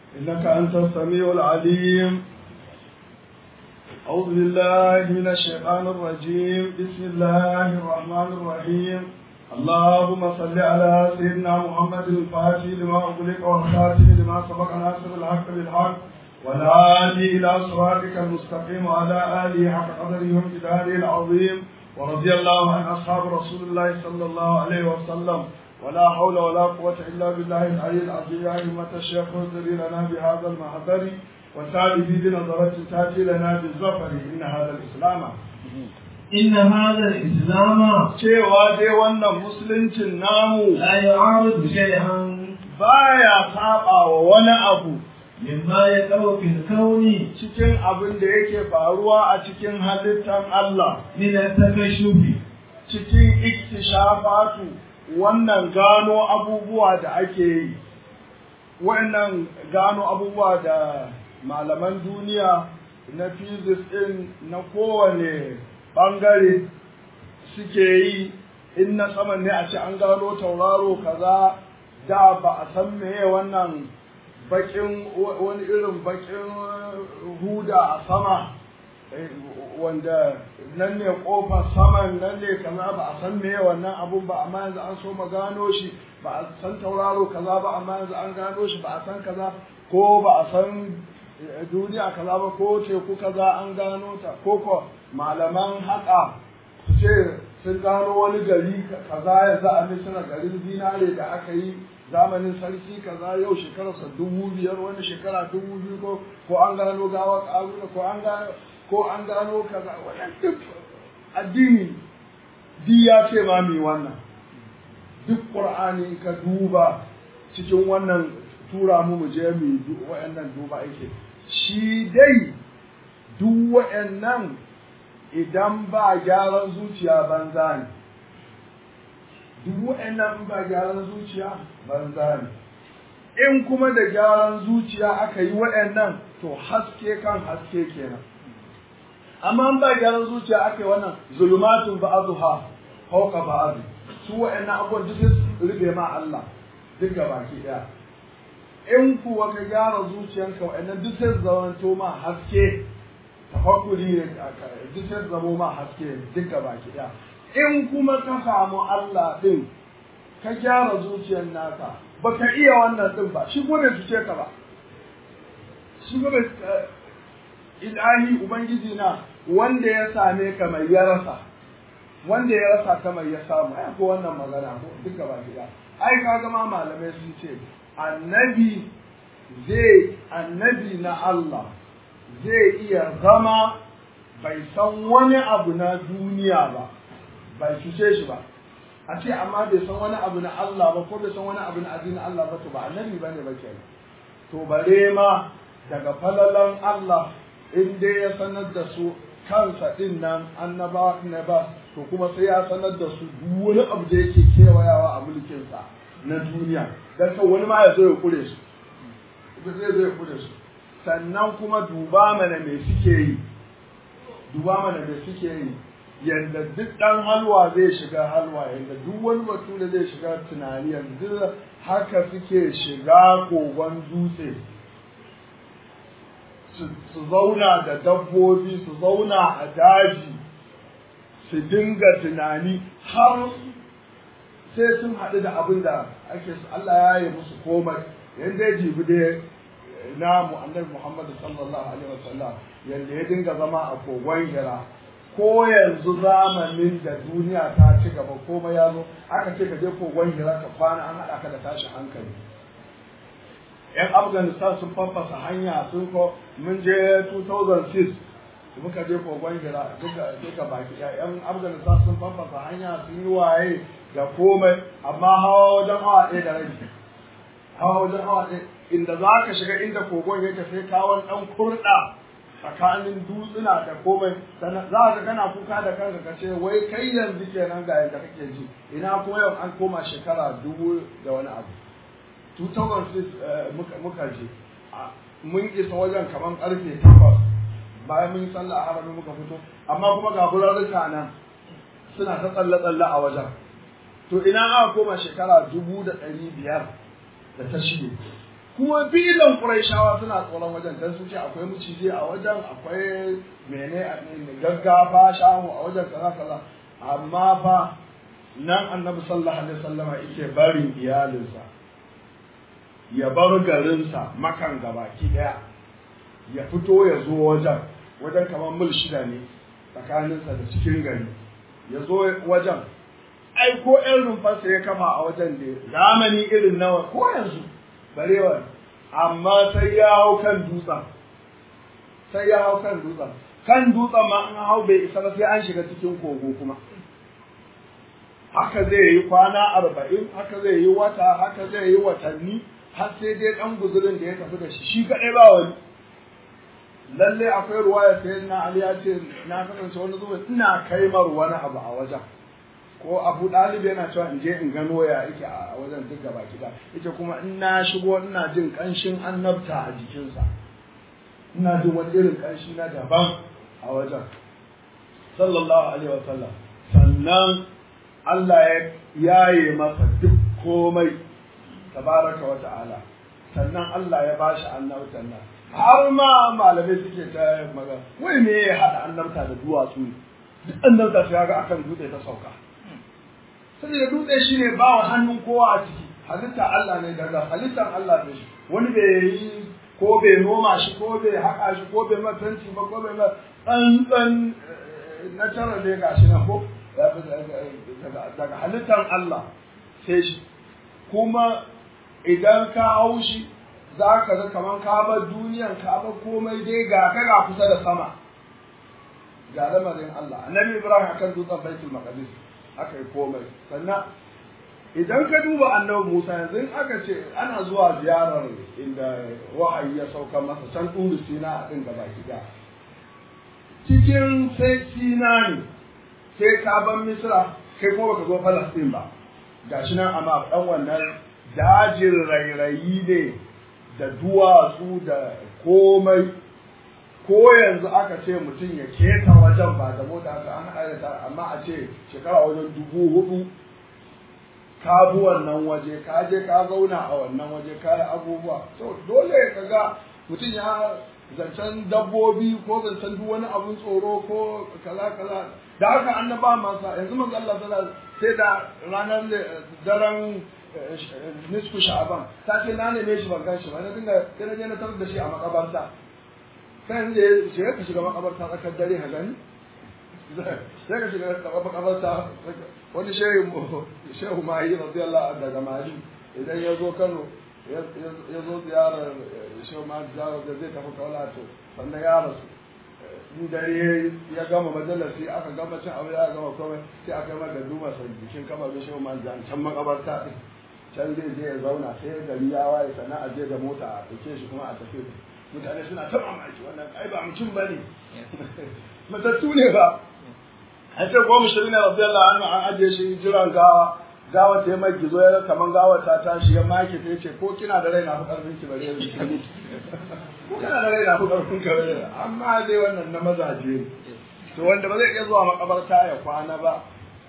إنك أنت السميع العليم أعوذ بالله من الشيطان الرجيم بسم الله الرحمن الرحيم اللهم صل على سيدنا محمد الفاتح لما أغلق والخاتم لما سبق ناصر الحق بالحق والهادي إلى صراطك المستقيم وعلى آله حق قدره وامتداره العظيم ورضي الله عن أصحاب رسول الله صلى الله عليه وسلم ولا حول ولا قوة إلا بالله العلي العظيم يا أئمة الشيخ انظري لنا بهذا المحضر وسالي بنظرة تأتي لنا بالظفر إن هذا الإسلام إن هذا الإسلام cewa dai wannan musuluncin namu لا يعارض شيئا baya saba wa wani abu مما يقع في الكون cikin abin da yake faruwa a cikin halittar Allah من التكشف cikin iktishafatu wannan gano abubuwa da ake yi wannan gano abubuwa da malaman duniya na physics din na kowane bangare suke yi in na saman ne a ce an gano tauraro kaza da ba a san meye wannan bakin wani irin bakin huda a sama wanda nan ne kofar saman nan ne kaza ba a san meye wannan abun ba amma yanzu an so ma gano shi ba a san tauraro kaza ba amma yanzu an gano shi ba a san kaza ko ba a san duniya kaza ba ko teku kaza an gano ta ko ko malaman haka su ce sun gano wani gari kaza yanzu a misira garin zinare da aka yi zamanin sarki kaza yau shekararsa dubu biyar wani shekara dubu biyu ko ko an gano gawa ƙaruna ko an gano ko an gano kaza wannan duk addini di ya ce ma mi wannan duk qur'ani ka duba cikin wannan tura mu mu je mu wa'annan duba yake shi dai duk wa'annan idan ba gyaran zuciya banza ne duk wa'annan ba gyaran zuciya banza ne in kuma da gyaran zuciya aka yi wa'annan to haske kan haske kenan amma in ba gyaran zuciya aka yi wannan zulumatun ba'azuha fawqa ba'azu su wa'annan abubuwan duk sai rufe ma Allah duk baki daya in kuwa ka gyara zuciyanka wa'annan duk sai zamanto ma haske tafakkuri duk sai zamo ma haske duk baki daya in kuma ka samu Allah din ka gyara zuciyar naka baka iya wannan din ba shi kuma bai cuce ka ba shi kuma ilahi ubangiji na wanda ya same ka mai ya rasa wanda ya rasa ka mai ya samu ai ko wannan magana ko duka ba gida ai kaga ma malamai sun ce annabi zai annabi na Allah zai iya zama bai san wani abu na duniya ba bai cuce shi ba a ce amma bai san wani abu na Allah ba ko bai san wani abu na addinin Allah ba to ba annabi bane ba kenan to bare ma daga falalan Allah in dai ya sanar da su kansa din nan annaba ne ba to kuma sai ya sanar da su duk wani abu da yake kewayawa a mulkin sa na duniya dan kan wani ma ya zo ya kure su zai zo ya kure su sannan kuma duba mana me suke yi duba mana me suke yi yadda duk ɗan halwa zai shiga halwa yadda duk wani batu da zai shiga tunani yanzu haka suke shiga kogon dutse su zauna da dabbobi su zauna a daji su dinga tunani har sai sun haɗu da abin da ake su Allah ya yi musu komai yadda ya jibi da na annabi Muhammadu sallallahu alaihi wasallam yadda ya dinga zama a kogon hira ko yanzu zamanin da duniya ta ci gaba komai ya zo aka ce ka je kogon hira ka kwana an haɗa ka da tashin hankali yan afghanistan sun fanfasa hanya sun ko mun je 2006 muka je kogon hira duka baki yan afghanistan sun fanfasa hanya sun yi waye da komai amma hawa wajen awa ɗaya da rabi hawa wajen awa ɗaya inda za ka shiga inda kogon yake sai kawon ɗan kurɗa tsakanin dutsuna da komai za ka kana kuka da kanka ka ce wai kai yanzu kenan ga yadda kake ji ina kuma yau an koma shekara dubu da wani abu 2006 muka je mun isa wajen kamar karfe takwas bayan mun yi sallah a harami muka fito amma kuma ga burarruka nan suna ta tsalle-tsalle a wajen to ina aka koma shekara dubu da ɗari biyar da ta shige kuma filan Qurayshawa suna tsoron wajen dan sun ce akwai mucije a wajen akwai mene gaggafa shahu a wajen kaza kaza amma fa nan annabi sallallahu alaihi wasallama yake barin iyalinsa ya bar garinsa makan gabaki daya ya fito ya zo wajen wajen kamar mil shida ne tsakaninsa da cikin gari ya zo wajen ai ko ƴan rumfarsa ya kafa a wajen da zamani irin nawa ko yanzu barewa amma sai ya hau kan dutsen sai ya hau kan dutsen kan dutsen ma an hau bai isa ba sai an shiga cikin kogo kuma haka zai yi kwana arba'in haka zai yi wata haka zai yi watanni har sai dai ɗan guzurin da ya tafi da shi shi kaɗai ba wani lalle akwai ruwaya sai na Ali ya ce na kasance wani zuwa ina kaimar wani abu a wajen ko Abu Dalib yana cewa in je in gano ya yake a wajen duk gaba gida ita kuma in na shigo ina jin kanshin annabta a jikinsa ina jin wani irin kanshi na daban a wajen sallallahu alaihi wa sallam sannan Allah ya yaye masa duk komai tabaraka wa ta'ala sannan Allah ya bashi annabtan nan har ma malamai suke ta magana wai me ya haɗa annabta da duwatsu ne duk annabta sai ga akan dutse ta sauka saboda dutse shine ba wa hannun kowa a ciki halitta Allah ne daga halittar Allah ne shi wani bai yi ko bai noma shi ko bai haƙa shi ko bai matanci ba ko bai ma tsantsan na tara ne ga shi na ko daga halittar Allah sai shi kuma idan ka hau shi za ka ga kamar ka bar duniyan ka bar komai dai ga ka ga kusa da sama ga lamarin Allah annabi Ibrahim akan dutsen Baitul Maqdis aka yi komai sannan idan ka duba annabi Musa yanzu in aka ce ana zuwa ziyarar inda wahayi ya sauka masa can Turu Sina a ɗin gaba gida cikin sai Sina ne sai ka ban Misra kai kuma baka zo Palestine ba gashi nan amma dan wannan dajin rairayi ne da duwatsu da komai ko yanzu aka ce mutum ya keta wajen ba da mota aka an haɗa da amma a ce shekara wajen dubu hudu ka bi wannan waje ka je ka zauna a wannan waje ka yi abubuwa to dole ka ga mutum ya zancen dabbobi ko zancen duk wani abun tsoro ko kaza kaza da haka annaba masa yanzu manzo Allah sallallahu sai da ranar daren nisfu sha'aban ta ce na neme shi ban gan shi ba na dinga sai na je na tarar da shi a makabarta sai yanzu ya shiga ka shiga makabarta tsakar dare ka gani sai ka shiga makabarta wani shehu shehu mahi radiyallahu anhu daga mali idan ya zo Kano ya zo ziyarar shehu mahi ziyarar da zai tafi kaula to sannan ya rasu in dare ya gama majalisi aka gama cin aure aka gama komai sai aka yi maka duma sa jikin kamar da shehu mahi can makabarta din can zai je ya zauna sai gari ya waye sannan a je da mota a ɗauke shi kuma a tafi mutane suna ta mamaki wannan ai ba mutum ba ne matattu ne ba an ce goma shirin na rabbi Allah an an ajiye shi jiran gawa gawa ta yi mai gizo ya kaman gawa ta tashi ya maki ta ce ko kina da rai na fi karfin ki bare yanzu ko kana da rai na fi karfin ka bare amma dai wannan na mazaje to wanda ba zai iya zuwa makabarta ya kwana ba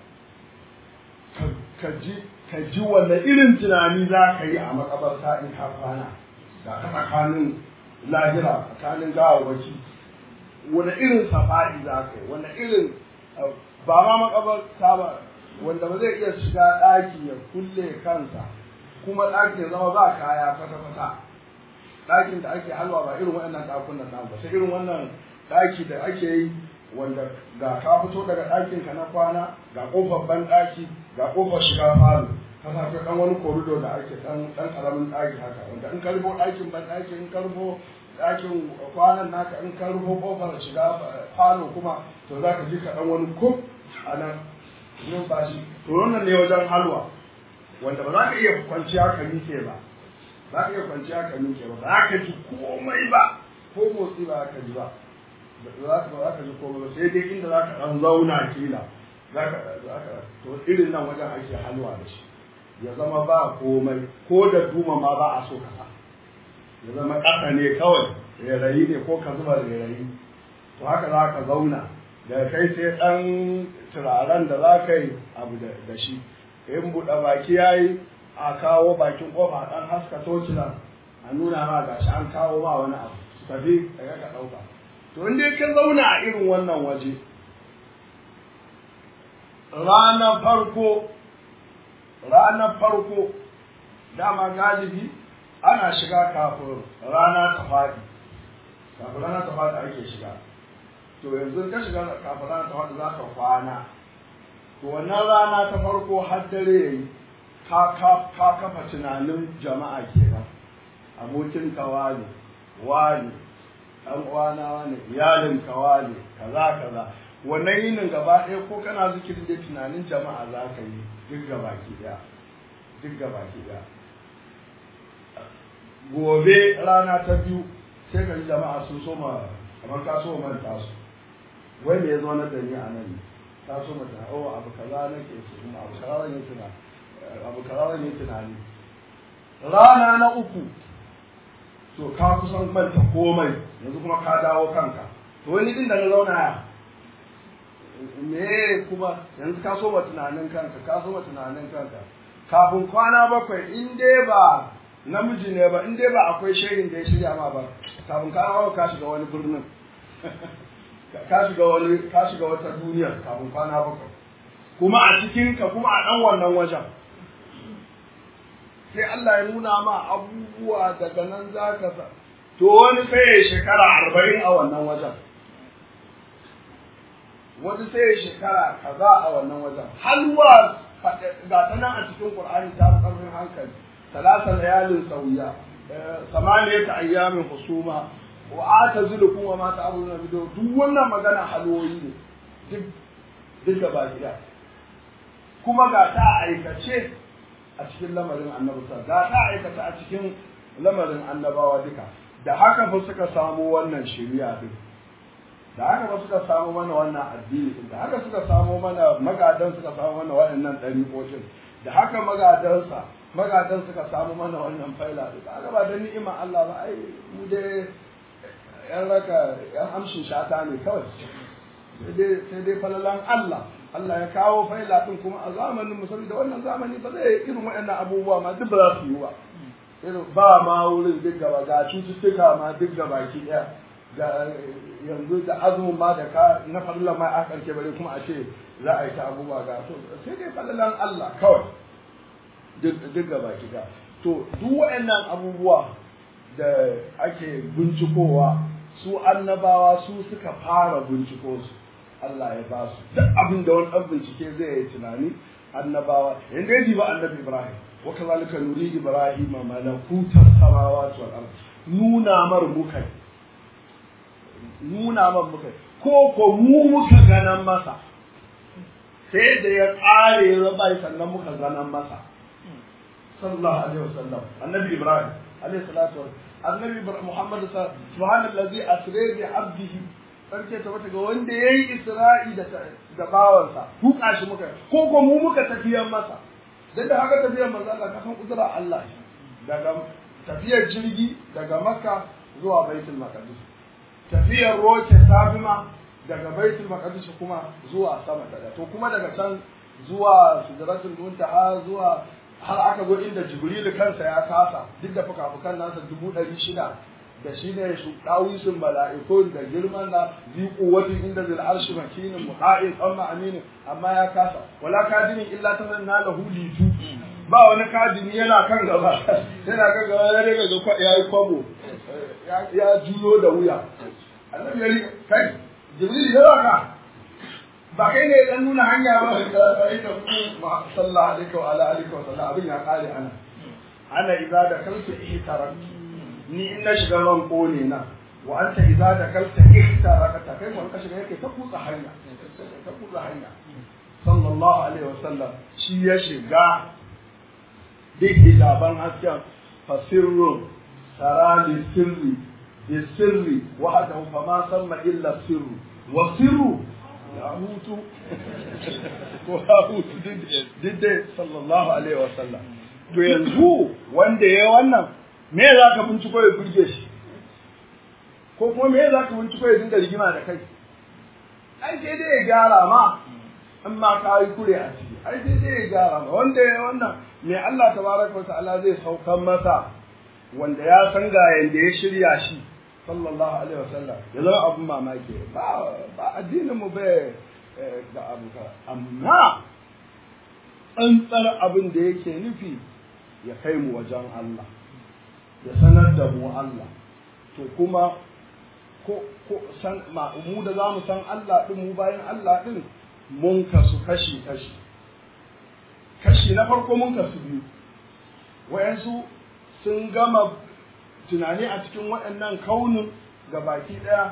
ka ji ka ji wanne irin tunani za ka yi a makabarta in ka kwana ga ka tsakanin lahira tsakanin gawawaki wani irin safa'i za ka yi wani irin ba ma makabarta ba wanda ba zai iya shiga ɗaki ya kulle kansa kuma ɗaki ya zama ba kaya kwata-kwata ɗakin da ake halwa ba irin waɗannan ɗakunan nan ba sai irin wannan ɗaki da ake yi wanda ga ka fito daga ɗakin ka na kwana ga ƙofar ban ɗaki ga ƙofar shiga falo ka sa ɗan wani korido da ake ɗan ɗan ƙaramin ɗaki haka wanda in ka rufo ɗakin ban ɗaki in ka rufo ɗakin kwanan naka in ka rufo ƙofar shiga falo kuma to za ka ji ka ɗan wani kuf a nan numfashi to wannan ne wajen halwa wanda ba za ka iya kwanciya ka miƙe ba za ka iya kwanciya ka miƙe ba za ka ji komai ba ko motsi ba ka ji ba za ka ba ka ji komai ba sai dai inda za ka ɗan zauna kila za ka za ka to irin nan wajen ake halwa da shi ya zama ba komai ko da duma ma ba a so ka sa ya zama ƙasa ne kawai rairayi ne ko ka zuba rairayi to haka za ka zauna da kai sai ɗan turaren da za ka yi abu da shi in buɗe baki ya yi a kawo bakin ƙofa ɗan haska tocila a nuna ma gashi an kawo ma wani abu su tafi ka ka ɗauka to in dai ka zauna a irin wannan waje ranar farko ranar farko dama galibi ana shiga kafin rana ta faɗi kafin rana ta faɗi ake shiga to yanzu ka shiga kafin rana ta faɗi za ka kwana to wannan rana ta farko har dare yayi ka ka ka kafa tunanin jama'a kenan abokin ka wani wani ɗan uwana wani iyalin ka wani kaza kaza wannan yinin gaba ɗaya ko kana zikirin da tunanin jama'a za ka yi duk gaba ki ɗaya duk gaba ki ɗaya gobe rana ta biyu sai ka ji jama'a sun soma kamar ka so manta su wai me ya zo na da ni a nan ne ka so mata oh abu kaza nake so kuma abu kaza ne tuna abu kaza ne tunani rana na uku to ka kusan manta komai yanzu kuma ka dawo kanka to wani din da na zauna ya me kuma yanzu ka so ma tunanin kanka ka so ma tunanin kanka kafin kwana bakwai in dai ba namiji ne ba in dai ba akwai shehin da ya shirya ma ba kafin ka hawa ka shiga wani birnin ka shiga wani ka shiga wata duniyar kafin kwana bakwai kuma a cikin ka kuma a dan wannan wajen sai Allah ya nuna ma abubuwa daga nan za ka sa to wani sai ya shekara arba'in a wannan wajen wani sai ya shekara kaza a wannan wajen halwa ga ta nan a cikin Qur'ani ta fi ƙarfin hankali ثلاث ليال سويا ثمانية أيام خصومة وآتزلكم وما تعبدون من دون duk wannan magana halwoyi ne duk duk da baki da kuma ga ta aikace a cikin lamarin annabi ga ta aikace a cikin lamarin annabawa duka da haka fa suka samu wannan shari'a din da haka ba suka samu mana wannan addini din da haka suka samu mana magadan suka samu mana waɗannan ɗariƙoƙin da haka magadansa magadan suka samu mana wannan faila da kaga ba da ni'ima Allah ba ai mu dai yan raka yan amshin shata ne kawai sai dai sai dai falalan Allah Allah ya kawo faila din kuma a zamanin musulmi da wannan zamani ba zai irin waɗannan abubuwa ma duk ba za su yi ba irin ba ma wurin duk gaba ga cututtuka ma duk gaba ki ɗaya ga yanzu da azumin ma da ka na falalan ma a ƙarshe bare kuma a ce za a yi ta abubuwa ga to sai dai falalan Allah kawai duk gaba kiga to duk waɗannan abubuwa da ake bincikowa su annabawa su suka fara binciko su Allah ya ba su duk abin da wani ɗan bincike zai yi tunani annabawa yanda ya ba annabi Ibrahim wa kazalika nuri Ibrahim malakutar samawati wal ard nuna mar mukai nuna mar mukai ko ko mu muka ganan masa sai da ya ƙare ya bai sannan muka ganan masa sallallahu alaihi wasallam annabi ibrahim alaihi salatu annabi muhammad subhanallazi asra bi abdihi sarki ta wata ga wanda yayi isra'i da da bawansa tuka shi muka ko ko mu muka tafiyar masa dan da haka tafiyar manzo Allah ka san kudura Allah daga tafiyar jirgi daga makka zuwa baitul maqdis tafiyar roke sabima daga baitul maqdis kuma zuwa sama da to kuma daga can zuwa sidratul muntaha zuwa har aka zo inda jibrilu kansa ya kasa duk da fuka-fukan nasa dubu ɗari shida da shi ne su ɗawisun mala'ikun da girman na ziƙo wata inda zai arshi makinin mu'a'in tsamma aminin amma ya kasa wala kadinin illa ta na lahu litu ba wani kadini yana kan gaba yana kan gaba ya daga ga ya yi kwabo ya juyo da wuya annabi ya rika kai jibril ya ka ba kai ne dan nuna hanya ba da kai da ku sallallahu alaihi wa ala alihi wa sallam abin ya kare ana ana idza da kalta ihtarak ni in na shiga ran kone na wa anta idza da kalta ihtarakata kai mun ka shiga yake ta kutsa hanya ta kutsa hanya sallallahu alaihi wa sallam shi ya shiga duk hijaban hasken fasirrun sarali sirri bi sirri wahdahu fama samma illa sirru wa sirru ya hutu ko ya hutu diddai sallallahu alaihi wasallam to yanzu wanda ya wannan me za ka binciko ya burge shi ko kuma me za ka binciko ya dinga rigima da kai ai sai dai ya gyara ma in ma ka yi kure a ciki ai sai dai ya gyara ma wanda ya wannan me Allah tabaraka wa ta'ala zai saukan masa wanda ya san ga yanda ya shirya shi sallallahu alaihi wasallam ya zama abin mamaki ba ba addinin mu bai da abu ka amma tsantsar abin da yake nufi ya kai mu wajen Allah ya sanar da mu Allah to kuma ko ko san ma mu da zamu san Allah din mu bayan Allah din mun kasu kashi kashi kashi na farko mun kasu biyu wayansu sun gama tunani a cikin waɗannan kaunin ga baki ɗaya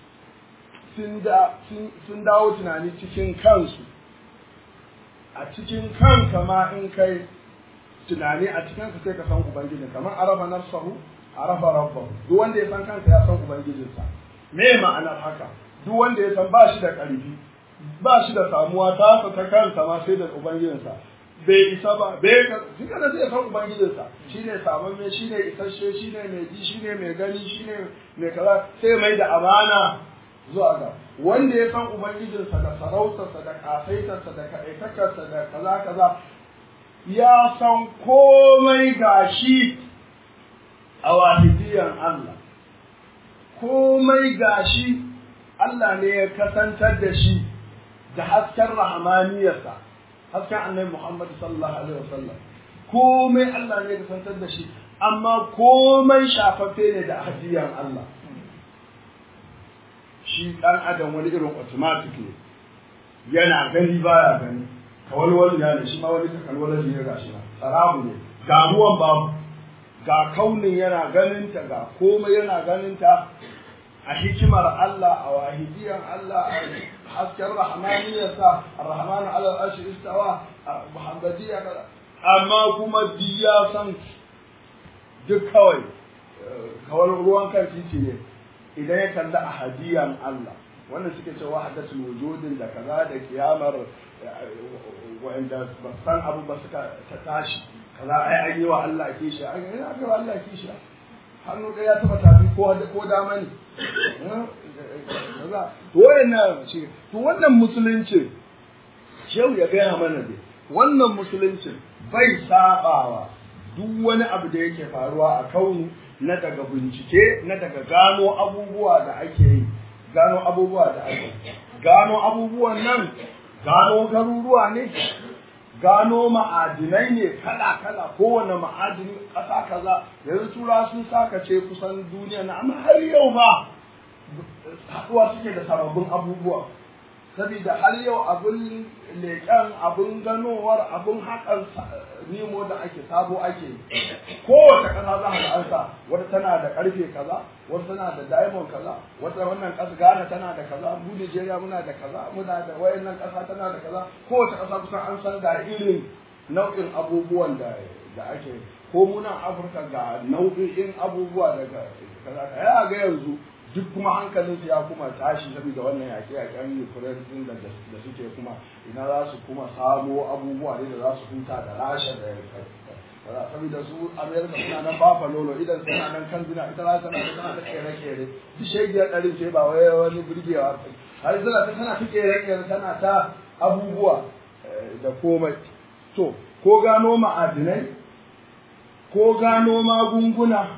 sun dawo tunani cikin kansu a cikin kanka ma in kai tunani a cikin ka sai ka san ubangiji kamar arafa nafsahu arafa rabbahu duk wanda ya san kansa ya san ubangijinsa me ma'anar haka duk wanda ya san ba shi da ƙarfi ba shi da samuwa ta ta kansa ma sai da ubangijinsa bai isa ba bai ka shi kana zai san ubangijinsa shine saman me shine isasshe shine mai ji shine mai gani shine mai kaza sai mai da amana zuwa ga wanda ya san ubangijinsa da sarautarsa da kasaitarsa da kaɗaitakarsa da kaza kaza ya san komai gashi a wahidiyan Allah komai gashi Allah ne ya kasantar da shi da hasken rahmaniyarsa hasken annabi Muhammad sallallahu alaihi wasallam komai Allah ne ya kasantar da shi amma komai shafaffe ne da hadiyan Allah shi dan adam wani irin automatic ne yana gani baya gani kawalwal ya ne shi ma wani kalwal ne ga shi sarabu ne ga ruwan babu ga kaunin yana ganinta ga komai yana ganinta a hikimar Allah a wahidiyan Allah a hasken rahmaniyarsa ar-rahmanu ala al-arshi istawa muhammadiyya amma kuma biya san duk kawai kawai ruwan kan titi ne idan ya kalli ahadiyan Allah wannan suke cewa wahdatul wujudin da kaza da kiyamar wanda ba san abu ba suka ta tashi kaza ai an yi wa Allah kishi an yi aka wa Allah kishi hannu ɗaya ya taɓa tafi ko ko dama ne kaza to wayannan shi to wannan musulunci shehu ya gaya mana dai wannan musulunci bai sabawa duk wani abu da yake faruwa a kaunu na daga bincike na daga gano abubuwa da ake yi gano abubuwa da ake gano abubuwan nan gano garuruwa ne gano ma'adinai ne kala-kala kowane ma'adini ƙasa kaza yanzu tura sun saka ce kusan duniya na amma har yau ba haɗuwa suke da sababbin abubuwa saboda har yau abin leƙen abin ganowar abin haƙar nemo da ake sabo ake kowace ƙasa za a ansa wata tana da ƙarfe kaza wata tana da diamond kaza wata wannan ƙasa Ghana tana da kaza mu Nigeria muna da kaza muna da wayannan ƙasa tana da kaza kowace ƙasa kusan an san da irin nau'in abubuwan da da ake ko muna Afirka ga nau'in abubuwa daga kaza ya ga yanzu duk kuma hankalinsu ya kuma tashi saboda wannan yaƙe yaƙen Ukraine din da da suke kuma ina za su kuma samo abubuwa ne da za su huta da Rasha da kaza saboda su America suna nan bafa lolo idan suna nan kan zina ita Rasha tana tana ta kere kere duk shegiyar ɗarin ce ba wai wani burgewa har zina ta tana ta kere kere tana ta abubuwa da komai to ko gano ma'adinai ko gano magunguna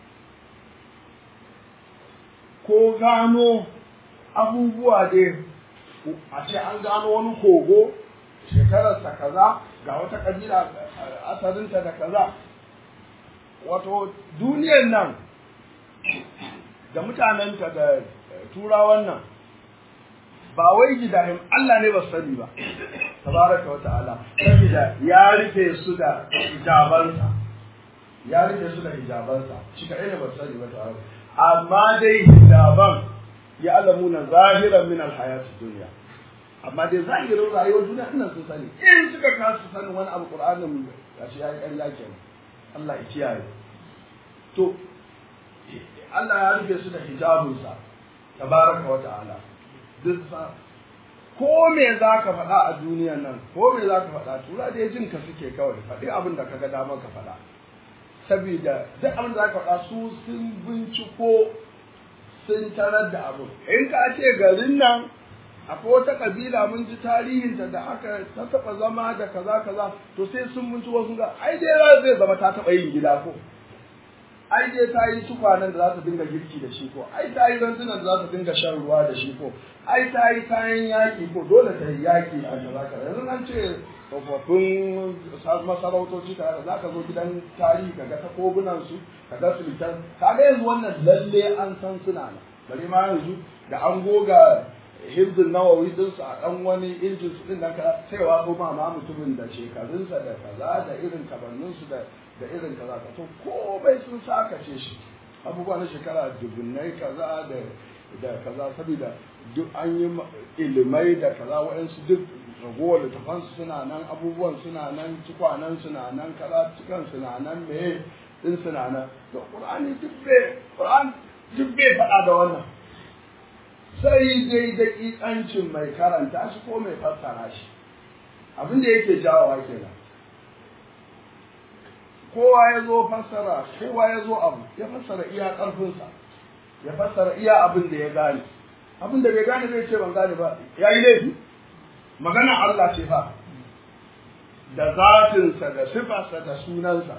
ko gano abubuwa dai a ce an gano wani kogo shekararsa kaza ga wata kabila asalinta da kaza wato duniyar nan da mutanenta da turawan nan ba wai gidayen Allah ne ba su sani ba tabaraka wa ta'ala saboda ya rufe su da hijabansa ya rufe su da hijabansa shi kaɗai ne ba su sani ba ta'ala amma dai hijaban ya alamuna zahiran min alhayati dunya amma dai zahirin rayuwar duniya ina sun sani in suka kasu sanin wani abu qur'anin ya ce yayi ƙarya kenan Allah ya kiyaye to Allah ya rufe su da hijabinsa tabaraka wa ta'ala duk sa ko me za ka faɗa a duniyan nan ko me za ka faɗa tura da jin ka suke kawai faɗi abin da ka ga dama ka faɗa saboda duk abin da za ka faɗa su sun binciko sun tarar da abu in ka ce garin nan akwai wata kabila mun ji tarihinta da aka ta taɓa zama da kaza kaza to sai sun binciko sun ga ai dai zai zama ta taɓa yin gida ko ai dai ta yi tukwanen da za ta dinga girki da shi ko ai ta yi rantunan da za ta dinga shan ruwa da shi ko ai ta yi kayan yaƙi ko dole ta yi yaƙi a kaza kaza yanzu an ce tsofaffin masarautoci kaza za ka zo gidan tarihi ka ga takobunan su ka ga sultan ka ga yanzu wannan lalle an san suna nan bari ma yanzu da an goga hibzin nawawi din su a dan wani injin su din nan ka sai wa ko ma mutumin da shekarunsa da kaza da irin kabannin su da da irin kaza ka to komai sun sakace shi abubuwa na shekara dubunnai kaza da da kaza saboda duk an yi ilimai da kaza waɗansu duk ragowar littafansu suna nan abubuwan suna nan tukwanen suna nan kaza cikan suna nan meye din suna nan to qur'ani duk bai qur'an duk bai faɗa da wannan sai dai daƙiƙancin mai karanta shi ko mai fassara shi abin da yake jawowa kenan kowa ya zo fassara kowa ya zo abu ya fassara iya ƙarfinsa ya fassara iya abin da ya gane abin da bai gane zai ce ban gane ba ya yi laifi magana Allah ce fa da zatinsa da sifarsa da sunansa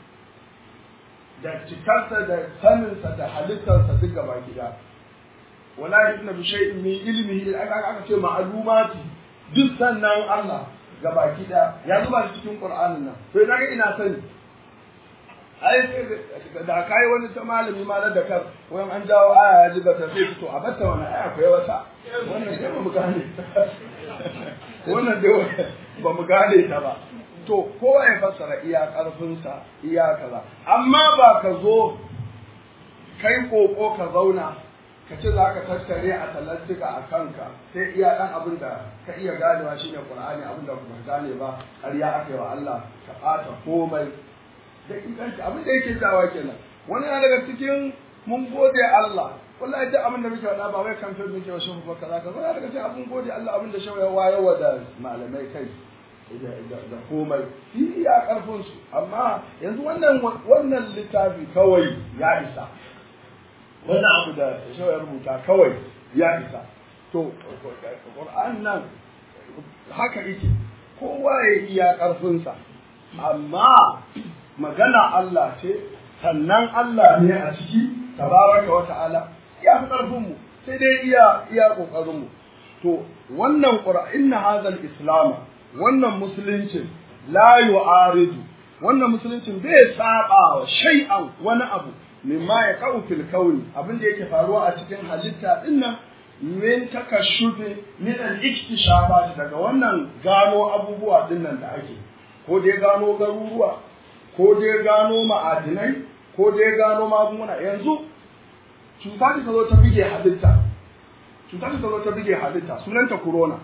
da cikarsa da saninsa da halittarsa duk gaba gida wala inna bi shay'in min ilmihi aka aka ce ma'lumati duk sannan Allah gaba gida ya zuba cikin Qur'anin nan to ina ga ina sani ai da kai wani ta malami ma da kar wayan an jawo aya ya ji bata sai to a batta wani aya ko wata wannan dai ba mu gane wannan dai ba mu gane ta ba to kowa ya fassara iya karfinsa iya kaza amma ba ka zo kai koko ka zauna ka ce za ka tattare a talantika a kanka sai iya ɗan abin da ka iya ganewa shine qur'ani abin da ba gane ba ƙarya aka yi wa Allah ka ɓata komai da inganci abin da yake jawa kenan wani na daga cikin mun gode Allah wallahi duk abin da muke faɗa ba wai kamfe muke wa shehu ba kaza kaza daga cikin abin gode Allah abin da shehu ya wayarwa da malamai kai da komai shi iya karfin su amma yanzu wannan wannan littafi kawai ya isa wannan abu da shehu ya rubuta kawai ya isa to Qur'an nan haka yake kowa ya iya karfinsa amma magana Allah ce sannan Allah ne a ciki tabaraka wa ta'ala ya fi ƙarfin mu sai dai iya iya kokarin mu to wannan qur'an inna hadha islam wannan musuluncin la yu'aridu wannan musuluncin bai saba wa shay'an wani abu mimma ya kawo fil kauni abin da yake faruwa a cikin halitta dinnan min takashufi min al-iktishafat daga wannan gano abubuwa dinnan da ake ko dai gano garuruwa ko dai gano ma'adinai ko dai gano magunguna yanzu cuta ta zo ta bige halitta cuta ta zo ta bige halitta sunanta corona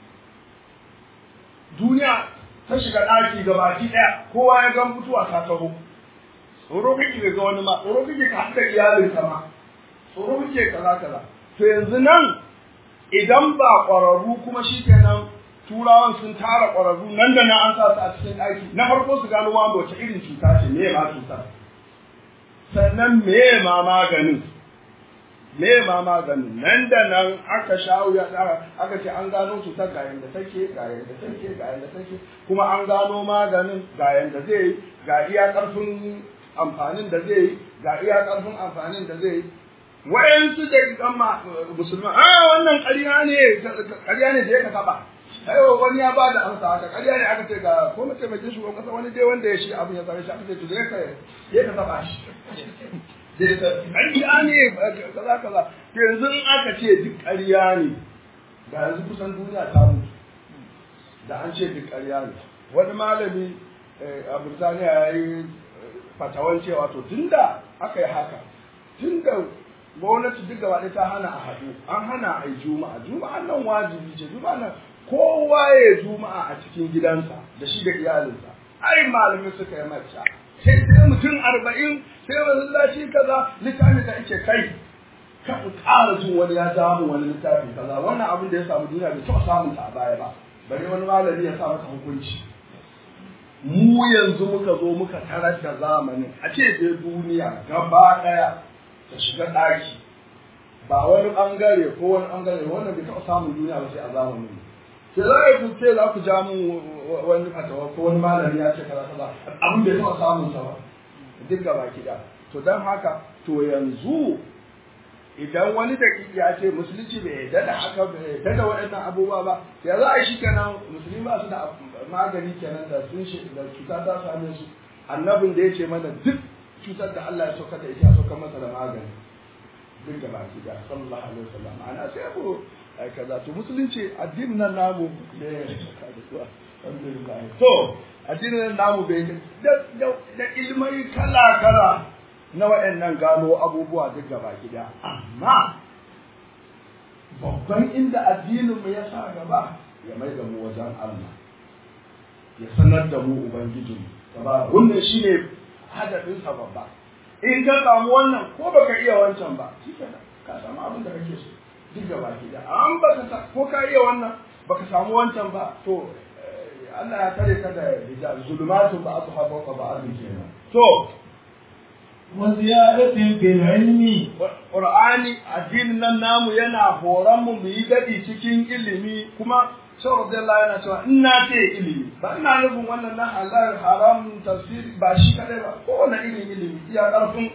duniya ta shiga ɗaki ga baki ɗaya kowa ya ga mutuwa ta taho tsoro kake ga wani ma tsoro kake ka haɗa iyalinka ma tsoro kake kaza kaza to yanzu nan idan ba ƙwararru kuma shikenan turawan sun tara ƙwararru nan da nan an sa su a cikin ɗaki na farko su gano ma wace irin cuta ce me ma cutar sannan me ma maganin me ma maganin nan da nan aka shawo ya aka ce an gano cutar ga yanda take ga yanda take ga yanda take kuma an gano maganin ga yanda zai yi ga iya ƙarfin amfanin da zai yi ga iya ƙarfin amfanin da zai yi wayansu da kan musulman a wannan ƙarya ne ƙarya ne da ya ka taɓa aiwa wani ya bada amsa haka ƙarya ne aka ce ga ko mataimakin shugaban kasa wani dai wanda ya shi abin ya same shi aka ce to zai ka ya ka taba shi ƙarya ne kaza kaza to yanzu in aka ce duk ƙarya ne ga yanzu kusan duniya ta mutu da an ce duk ƙarya ne wani malami a Burtaniya ya yi fatawan cewa to tunda aka yi haka tunda gwamnati duk gaba ɗaya ta hana a haɗu an hana a yi juma'a juma'a nan wajibi ce juma'a nan kowa ya juma'a a cikin gidansa da shi da iyalinsa ai malamin suka yi mace sai sai mutum arba'in sai masallaci kaza littafi da ake kai kan ƙara jin wani ya samu wani littafi kaza wannan abin da ya samu duniya bai taɓa samun ta a baya ba bari wani malami ya sa masa hukunci mu yanzu muka zo muka tarar da zamanin a ce dai duniya gaba ɗaya ta shiga ɗaki ba wani ɓangare ko wani ɓangare wannan bai taɓa samun duniya ba sai a zamanin mu sai za a yi ce za ku ja mun wani fatawa ko wani malami ya ce kaza kaza abin bai taɓa samun sa ba duk gaba kiɗa to to don haka to yanzu idan wani da ya ce musulunci bai yarda da haka bai yarda da waɗannan abubuwa ba ya za a yi shi kenan musulmi ba su da magani kenan da sun shi da cuta ta same su annabin da ya ce mana duk cutar da Allah ya sauka da ita ya sauka masa da magani duk da baki da sallallahu alaihi wasallam ana sai mu ai kaza to musulunci addinin nan namu da ya saka da su alhamdulillah to addinin nan namu bai da da ilmai kala kala na waɗannan gano abubuwa duk gaba gida amma babban inda addinin mu ya sa gaba ya mai da mu wajen Allah ya sanar da mu ubangijin tabaraka wannan shine hadafin sa babba in ka samu wannan ko baka iya wancan ba shikenan ka samu abin da kake so duk gaba gida an baka ko ka iya wannan baka samu wancan ba to Allah ya tare ka da hijab zulumatun ba asu hafa ba ba'adun kenan to وزيادة في العلم Qur'ani addinin nan namu yana horon mu mu yi dadi cikin ilimi kuma Shawar Abdullahi yana cewa in na ce ilimi ba ina nufin wannan na halal haram tafsiri ba shi kadai ba kowane irin ilimi iya karfin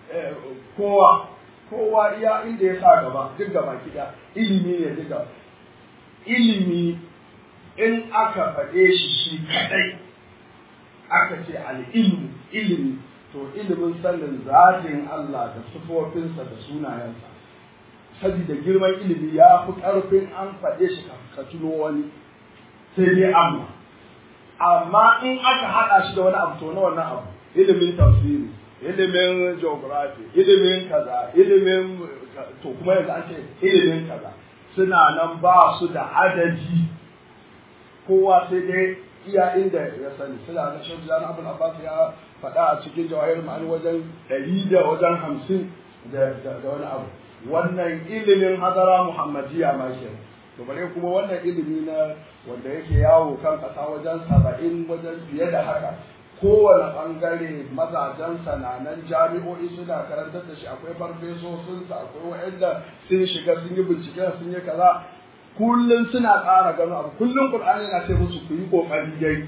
kowa kowa iya inda ya sa gaba duk gaba kiɗa ilimi ne duk gaba ilimi in aka faɗe shi shi kadai aka ce al'ilmu ilimi to ilimin sanin zatin Allah da sufofinsa da sunayensa saboda girman ilimi ya fi ƙarfin an faɗe shi ka tuno wani sai dai amma amma in aka haɗa shi da wani abu to na wannan abu ilimin tafsiri ilimin geography ilimin kaza ilimin to kuma yanzu an ce ilimin kaza suna nan ba su da adadi kowa sai dai iya inda ya sani suna na shan jana abul abbas ya faɗa a cikin jawahir ma'ani wajen ɗari da wajen hamsin da wani abu wannan ilimin hadara muhammadiya ma ke to bare kuma wannan ilimi na wanda yake yawo kan ƙasa wajen saba'in wajen fiye da haka kowane ɓangare mazajen sananan jami'o'i suna karantar da shi akwai farfesosinsa akwai wa'anda sun shiga sun yi bincike sun yi kaza kullum suna ƙara gano abu kullum qur'ani yana ce musu ku yi kokari dai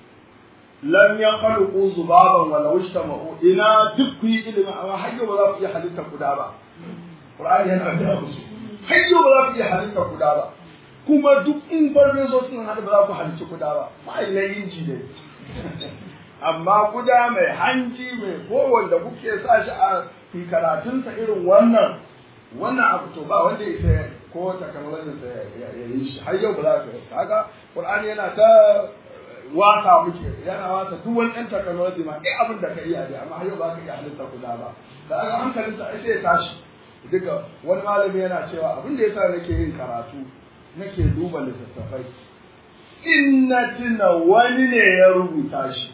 lam yakhluqu zubaban wa law ishtama'u ina duk ku yi ilimi amma har yau ba za ku iya halitta guda ba qur'ani yana da musu har yau ba za ku iya halitta guda ba kuma duk in farfeso sun hada ba za ku halitta guda ba mai na inji dai amma guda mai hanji mai ko da kuke sa shi a karatunsa irin wannan wannan abu to ba wanda ya ko technology sa ya yi shi har yau ba za ka kaga Qur'ani yana ta wasa muke yana wasa duk wani ɗan technology ma dai abin da ka iya dai amma har yau ba ka iya halitta guda ba da aka hankalin sa sai ya tashi duka wani malami yana cewa abin da yasa nake yin karatu nake duba littattafai in na tuna wani ne ya rubuta shi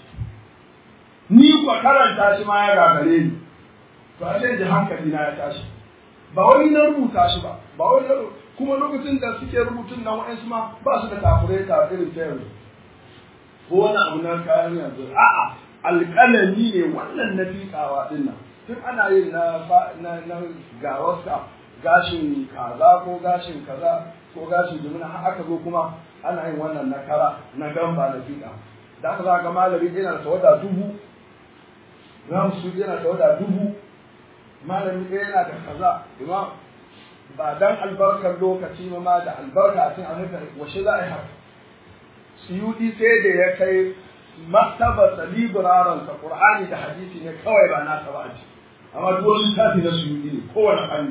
ni kwa karanta shi ma ya gagare ni to a ji hankali na ya tashi ba wani na rubuta shi ba ba wani na kuma lokacin da suke rubutun nan wa'ansu ma ba su da kafurai ta irin ta yanzu ko wani abu na kayan yanzu a'a alƙalami ne wannan na fiƙawa din nan tun ana yin na na na gawarsa gashin kaza ko gashin kaza ko gashin jimina har aka zo kuma ana yin wannan na kara na gamba na fiƙa da aka za ga malami yana da tawada dubu ramsu yana da tawada dubu malami ɗaya yana da kaza imam ba dan albarkar lokaci ma ma da albarka a cikin amurka washe za a yi haka suyudi sai da ya kai martaba libiraran sa qur'ani da hadisi ne kawai ba nasa ba a ci amma duk wani littafi na suyudi ne kowane fanni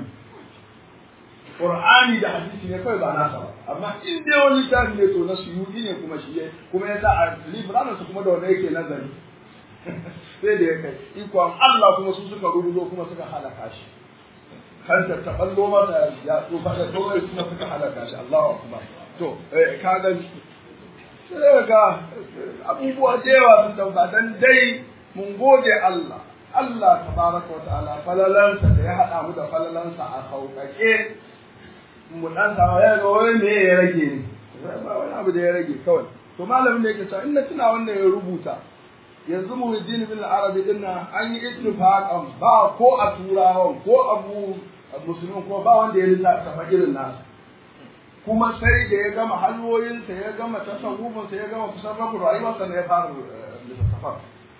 qur'ani da hadisi ne kawai ba nasa ba amma in dai wani littafi ne to na suyudi ne kuma shi kuma ya sa a libiraran sa kuma da wanda yake nazari sai da ya kai ikon Allah kuma su suka rubuzo kuma suka halaka shi kanta ta ballo mata ya tsufa da kawai kuma suka halaka shi Allahu akbar to ka ga sai ga abubuwa da yawa sun tauka dan dai mun gode Allah Allah tabaraka wa ta'ala falalansa da ya hada mu da falalansa a sauƙaƙe mu dan samu ya ga wai me ya rage ne ba wani abu da ya rage kawai to malamin da yake cewa in na tuna wannan ya rubuta yanzu muhiddin bin arabi din nan an yi ittifaqan ba ko a turawan ko abu musulmin ko ba wanda ya lissafa irin nasu kuma sai da ya gama halwoyinsa ya gama tasawufinsa ya gama kusan rabu rayuwarsa ne ya fara littattafan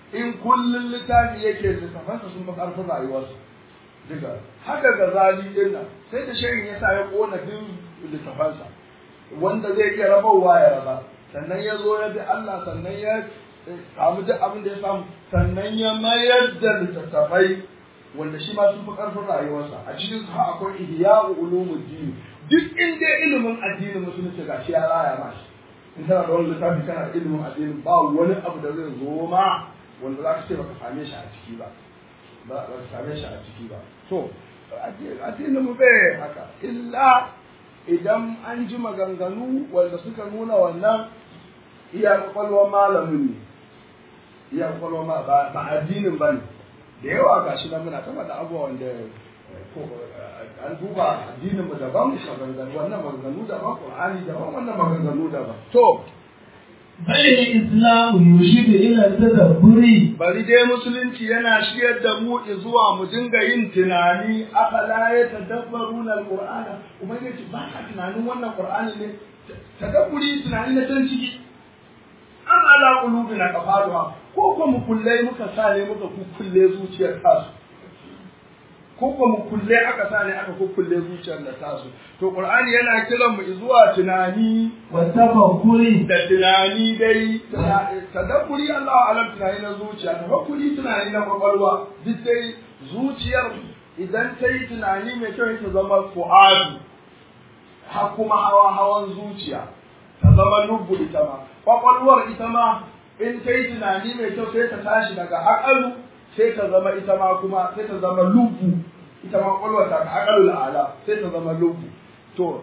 in kullun littafi yake littafansa sun fi ƙarfin rayuwarsa duka haka ga zali din nan sai da shehin ya sa ya kona duk littafansa wanda zai iya rabawa ya raba sannan ya zo ya bi Allah sannan ya samu duk abin da ya samu sannan ya mayar da littattafai wanda shi ma sun fi ƙarfin rayuwarsa a cikin su akwai ihya'u ulumuddin duk inda ilimin addinin musulunci ga shi ya raya ma shi in kana da wani littafi kana da ilimin addinin ba wani abu da zai zo ma wanda za ka ce baka same shi a ciki ba ba ka same shi a ciki ba to addinin mu bai haka illa idan an ji maganganu wanda suka nuna wannan iya kwakwalwar malamin ne iya kwakwalwar ma ba addinin ba ne da yawa ga shi nan muna taba da abubuwa wanda an duba addinin mu daban maganganu wannan maganganu daban qur'ani daban wannan maganganu daban to بل الإسلام يرشد إلى التدبر bari dai musulunci yana shiryar da mu zuwa mu dinga yin tunani afala ya tadabbaru na alqur'ana ubangiji ba ka tunanin wannan qur'ani ne tadabburi tunani na can ciki an ala qulubina qafaluha ko ko mu kulle muka sa ne muka kulle zuciyar tasu ko ko mu kulle aka sa ne aka kulle zuciyar da tasu to qur'ani yana kiran mu zuwa tunani والتفكر da tunani dai tadabburi Allah alam tunani na zuciya tafakkuri tunani na kwakwalwa duk dai zuciyar idan ta yi tunani mai kyau ta zama fu'adu ha kuma hawa hawan zuciya ta zama lubbu ita ma kwakwalwar ita ma in ta yi tunani mai kyau sai ta tashi daga akalu sai ta zama ita ma kuma sai ta zama lubbu ita ma kwakwalwar ta akalu ala sai ta zama lubbu to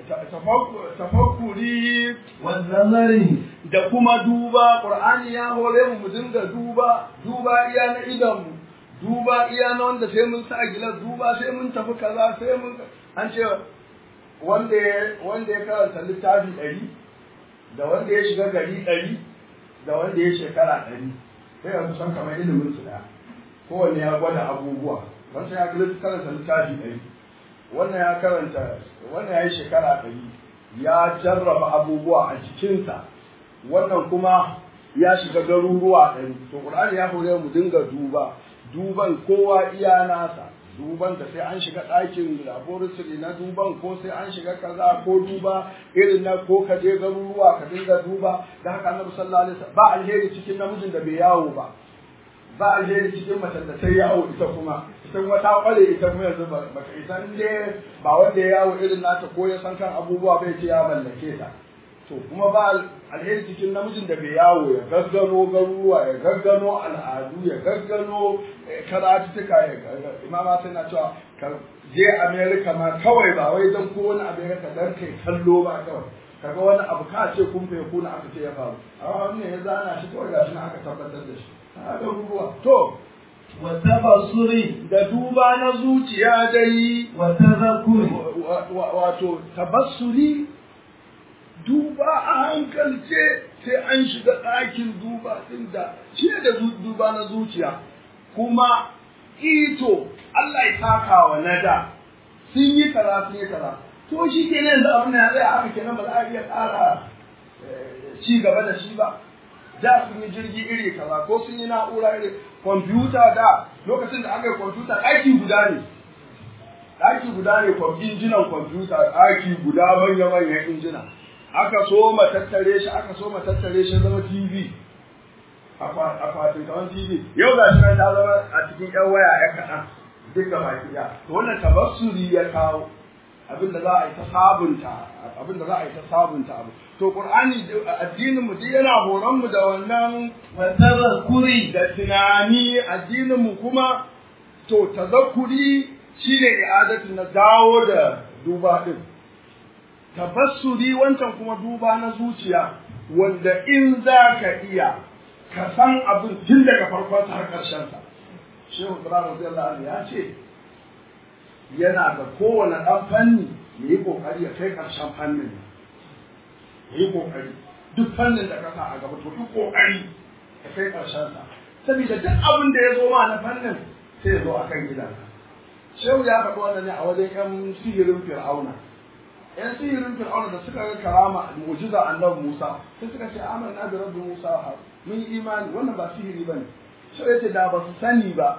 tafakkuri والنظر da kuma duba qur'ani ya hore mu mu dinga duba duba iya na idan mu duba iya na wanda sai mun sa gilas duba sai mun tafi kaza sai mun an ce wanda ya wanda ya karanta littafi ɗari da wanda ya shiga gari ɗari da wanda ya shekara ɗari sai ya kusan kamar ilimin su ɗaya kowanne ya gwada abubuwa wancan ya karanta littafi ɗari wannan ya karanta wannan ya yi shekara ɗari ya jarraba abubuwa a jikinsa wannan kuma ya shiga garuruwa ɗari to ƙur'ani ya hore mu dinga duba duban kowa iya nasa duban da sai an shiga ɗakin laboratory na duban ko sai an shiga kaza ko duba irin na ko ka je garuruwa ka dinga duba da haka annabi sallallahu alaihi wasallam ba alheri cikin namijin da bai yawo ba ba alheri cikin macen da ta yawo ita kuma ita kuma ta kware ita kuma yanzu ba ka ita ne ba wanda ya yawo irin nata ko ya san kan abubuwa bai ce ya mallake ta to kuma ba alheri cikin namijin da bai yawo ya gaggano garuruwa ya gaggano al'adu ya gaggano karatuttuka ya imama sai na cewa ka je america ma kawai ba wai don ko wani america dan kai kallo ba kawai kaga wani abu ka ce kun fa kuna aka ce ya faru amma wannan ya zana shi kawai gashi na aka tabbatar da shi haka ruwa to والتبصر da duba na zuciya dai والتذكر wato tabassuri duba a hankalce sai an shiga ɗakin duba ɗin da shi ne da duba na zuciya kuma ito Allah ya taka wa nada sun yi kaza sun yi kaza to shi ke nan da abin da ya zai haka kenan ba za a iya ƙara ci gaba da shi ba da sun yi jirgi iri kaza ko sun yi na'ura iri kwamfuta da lokacin da aka yi kwamfuta ɗaki guda ne ɗaki guda ne injinan kwamfuta ɗaki guda manya-manyan injina aka so ma tattare shi aka so ma tattare shi zama tv akwatin kawan tv yau ga shi ta zama a cikin yan waya ya kaɗan duk da baki ɗaya to wannan tabassuri ya kawo abin da za a yi ta sabunta abin da za a yi ta sabunta abu to qur'ani addinin mu duk yana horon mu da wannan والتذكر da tunani addinin mu kuma to tazakkuri shine i'adatu na dawo da duba din tabassuri wancan kuma duba na zuciya wanda in za ka iya ka san abin tun daga farkon har ƙarshen sa shehu ibrahim radiyallahu anhu ya ce yana da kowane ɗan fanni ya yi ƙoƙari ya kai ƙarshen fannin ya yi ƙoƙari duk fannin da ka sa a gaba to duk ƙoƙari ya kai ƙarshen sa saboda duk abin da ya zo ma na fannin sai ya zo akan gidanka shehu ya faɗi wannan ne a wajen ƴan sihirin fir'auna ƴan sihirin fir'auna da suka ga karama mu'jiza annabi Musa sai suka ce amanna bi rabbi Musa wa Harun mun yi imani wannan ba sihiri bane shi yace da ba su sani ba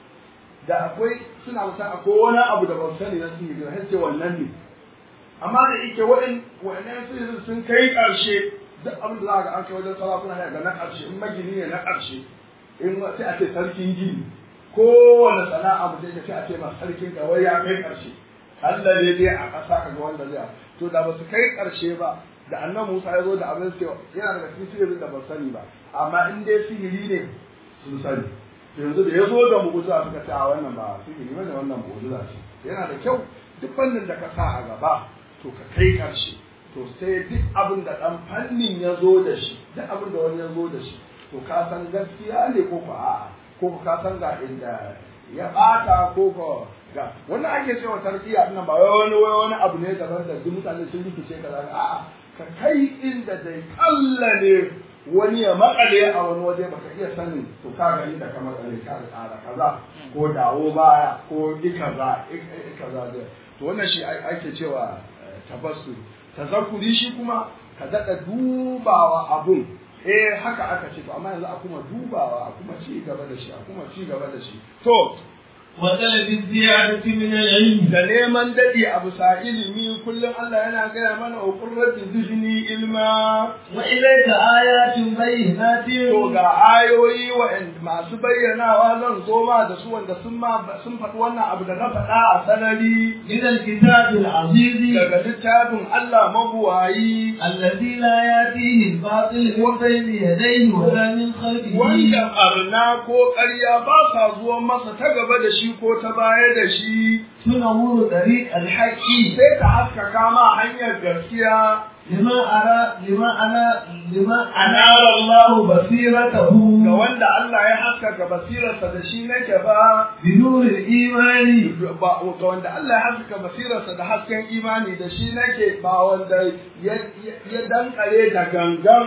da akwai suna musan akwai wani abu da ba su sani na sihiri har ce wannan ne amma da yake wa'in wa'annan sihirin sun kai ƙarshe duk abin da za ga an kai wajen sarakuna ne ga na ƙarshe in magini ne na ƙarshe in sai a ce sarkin gini kowane sana'a mu sai a ce ma sarkin kawai ya kai ƙarshe Allah ne dai a ƙasa kaga wanda zai to da ba su kai ƙarshe ba da annan Musa ya zo da abin sai yana daga cikin sihirin da ba sani ba amma in dai sihiri ne sun sani yanzu da ya zo da mu'ujiza suka ce a wannan ba sihiri bane wannan mu'ujiza ce yana da kyau duk fannin da ka sa a gaba to ka kai ƙarshe to sai duk abin da ɗan fannin ya zo da shi duk abin da wani ya zo da shi to ka san gaskiya ne ko ko a'a ko ka san ga inda ya ɓata ko ko ga wannan ake cewa tarbiyya din ba wai wani wai wani abu ne daban da duk mutane sun rikice kaza a'a ka kai inda dai kalla ne wani ya makale a wani waje baka iya sanin to ka gani da kamar kale ka tsara kaza ko dawo baya ko i kaza i kaza to wannan shi ake cewa tabassu tazakuri shi kuma ka daɗa dubawa abun eh haka aka ce to amma yanzu a kuma dubawa a kuma ci gaba da shi a kuma ci gaba da shi to وطلب الزيادة من العلم da neman daɗi a bisa ilimi kullum Allah yana gaya mana wa qurrati zihni ilma وإليك آيات بينات to ga ayoyi wa'anda masu bayyanawa zan zo ma da su wanda sun ma sun faɗi wannan abu da na faɗa a sanari من الكتاب العزيز daga littafin Allah mabuwayi الذي لا يأتيه الباطل من بين يديه ولا من خلفه wanda arna ko ƙarya ba sa zuwa masa ta gaba da shi ko ta baya da shi تنور طريق الحق sai ta haskaka ma hanyar gaskiya لما أرى لما أنا لما أنار الله بصيرته ga wanda Allah ya haskaka basirarsa da shi nake ba بنور الإيمان ba ga wanda Allah ya haskaka basirarsa da hasken imani da shi nake ba wanda ya ya dankare da gangan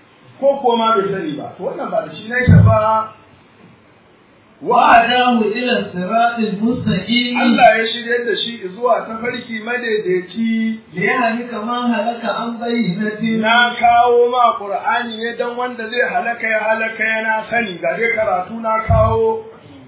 ko kuma bai sani ba to wannan ba da shi nake ba وهداه إلى الصراط المستقيم Allah ya shirye da shi zuwa tafarki madaidaici ليهلك من هلك عن بينة na kawo ma Qur'ani ne dan wanda zai halaka ya halaka yana sani ga dai karatu na kawo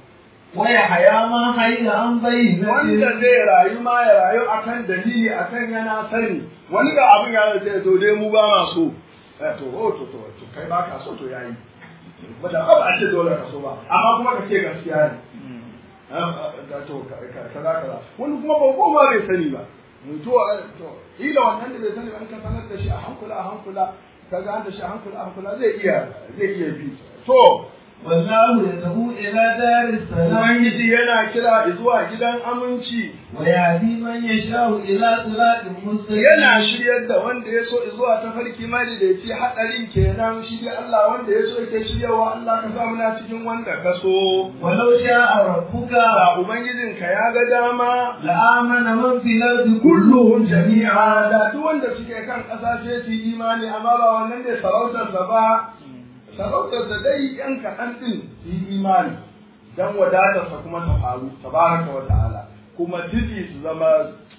ويحيى من حي عن بينة wanda zai rayu ma ya rayu akan dalili akan yana sani wani ga abin ya ce to dai mu ba ma so eh to oh to to to kai ba ka so to yayi ba da ba a ce dole ka so ba amma kuma ka ce gaskiya ne da to kaza kaza wani kuma ba ko ma bai sani ba to to ila wannan da bai sani ba in ka sanar da shi a hankula a hankula kaga an da shi a hankula a hankula zai iya zai iya bi to والله يدعو إلى دار السلام Ubangiji yana kira zuwa gidan aminci ويهدي من يشاء إلى صراط مستقيم yana shiryar da wanda ya so zuwa ta farki mali da yace hadarin kenan shi dai Allah wanda ya so yake shiryawa Allah ka sa muna cikin wanda ka so ولو شاء ربك ba ubangijin ka ya ga dama لآمن من في الأرض kulluhum jami'a da duk wanda suke kan ƙasa sai su yi imani amma ba wannan ne sarautar sa ba sarautar da dai yan kaɗan ɗin su yi imani dan wadatar sa kuma ta faru tabaraka wa ta'ala kuma titi su zama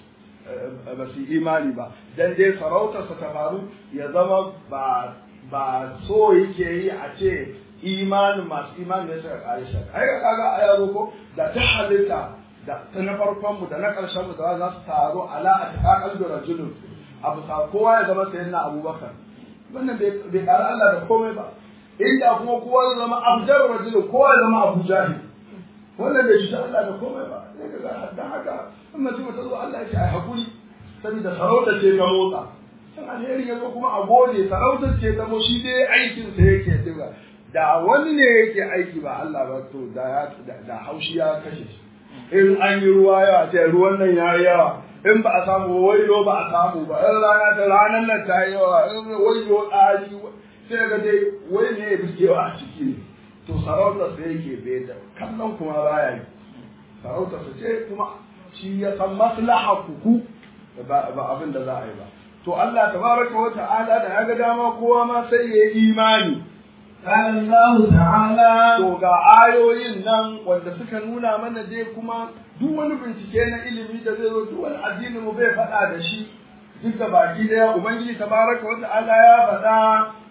eh, ba su yi imani ba dan dai sarautar sa ta faru ya zama ba ba so yake yi a ce imanin masu imani ne suka kare shi ai ga kaga aya ko da ta halitta da ta na farkon mu da na ƙarshen mu da za su taru ala a takakal da rajulun abu sa kowa ya zama sayyidina abubakar wannan bai bai ƙara Allah da komai ba inda kuma kowa ya zama abjar rajulun kowa ya zama abu jahil wannan bai shi Allah da komai ba sai ka ga dan haka in mutum ta zo Allah ya ce ai hakuri saboda sarauta ce ta motsa san alheri ya zo kuma a gode sarautar ce ta mo shi dai aikin sa yake diga da wani ne yake aiki ba Allah ba to da ya da haushi ya kashe shi in an yi ruwa yawa ce ruwan nan ya yi yawa in ba a samu wayo ba a samu ba in rana ta ranar nan ta yi yawa in wayo ɗari sai ga dai wai ne ya biskewa a ciki ne to sarautar sa yake bai da kallon kuma baya yi sarautar sa ce kuma shi ya san maslaha kuku ba ba abin da za a yi ba to Allah tabaraka wa ta'ala da ya ga dama kowa ma sai ya yi imani قال الله تعالى To ga ayoyin nan wanda suka nuna mana dai kuma duk wani bincike na ilimi da zai zo duk wani addini mu bai faɗa da shi duk da baki daya ubangiji tabaraka wa ta'ala ya faɗa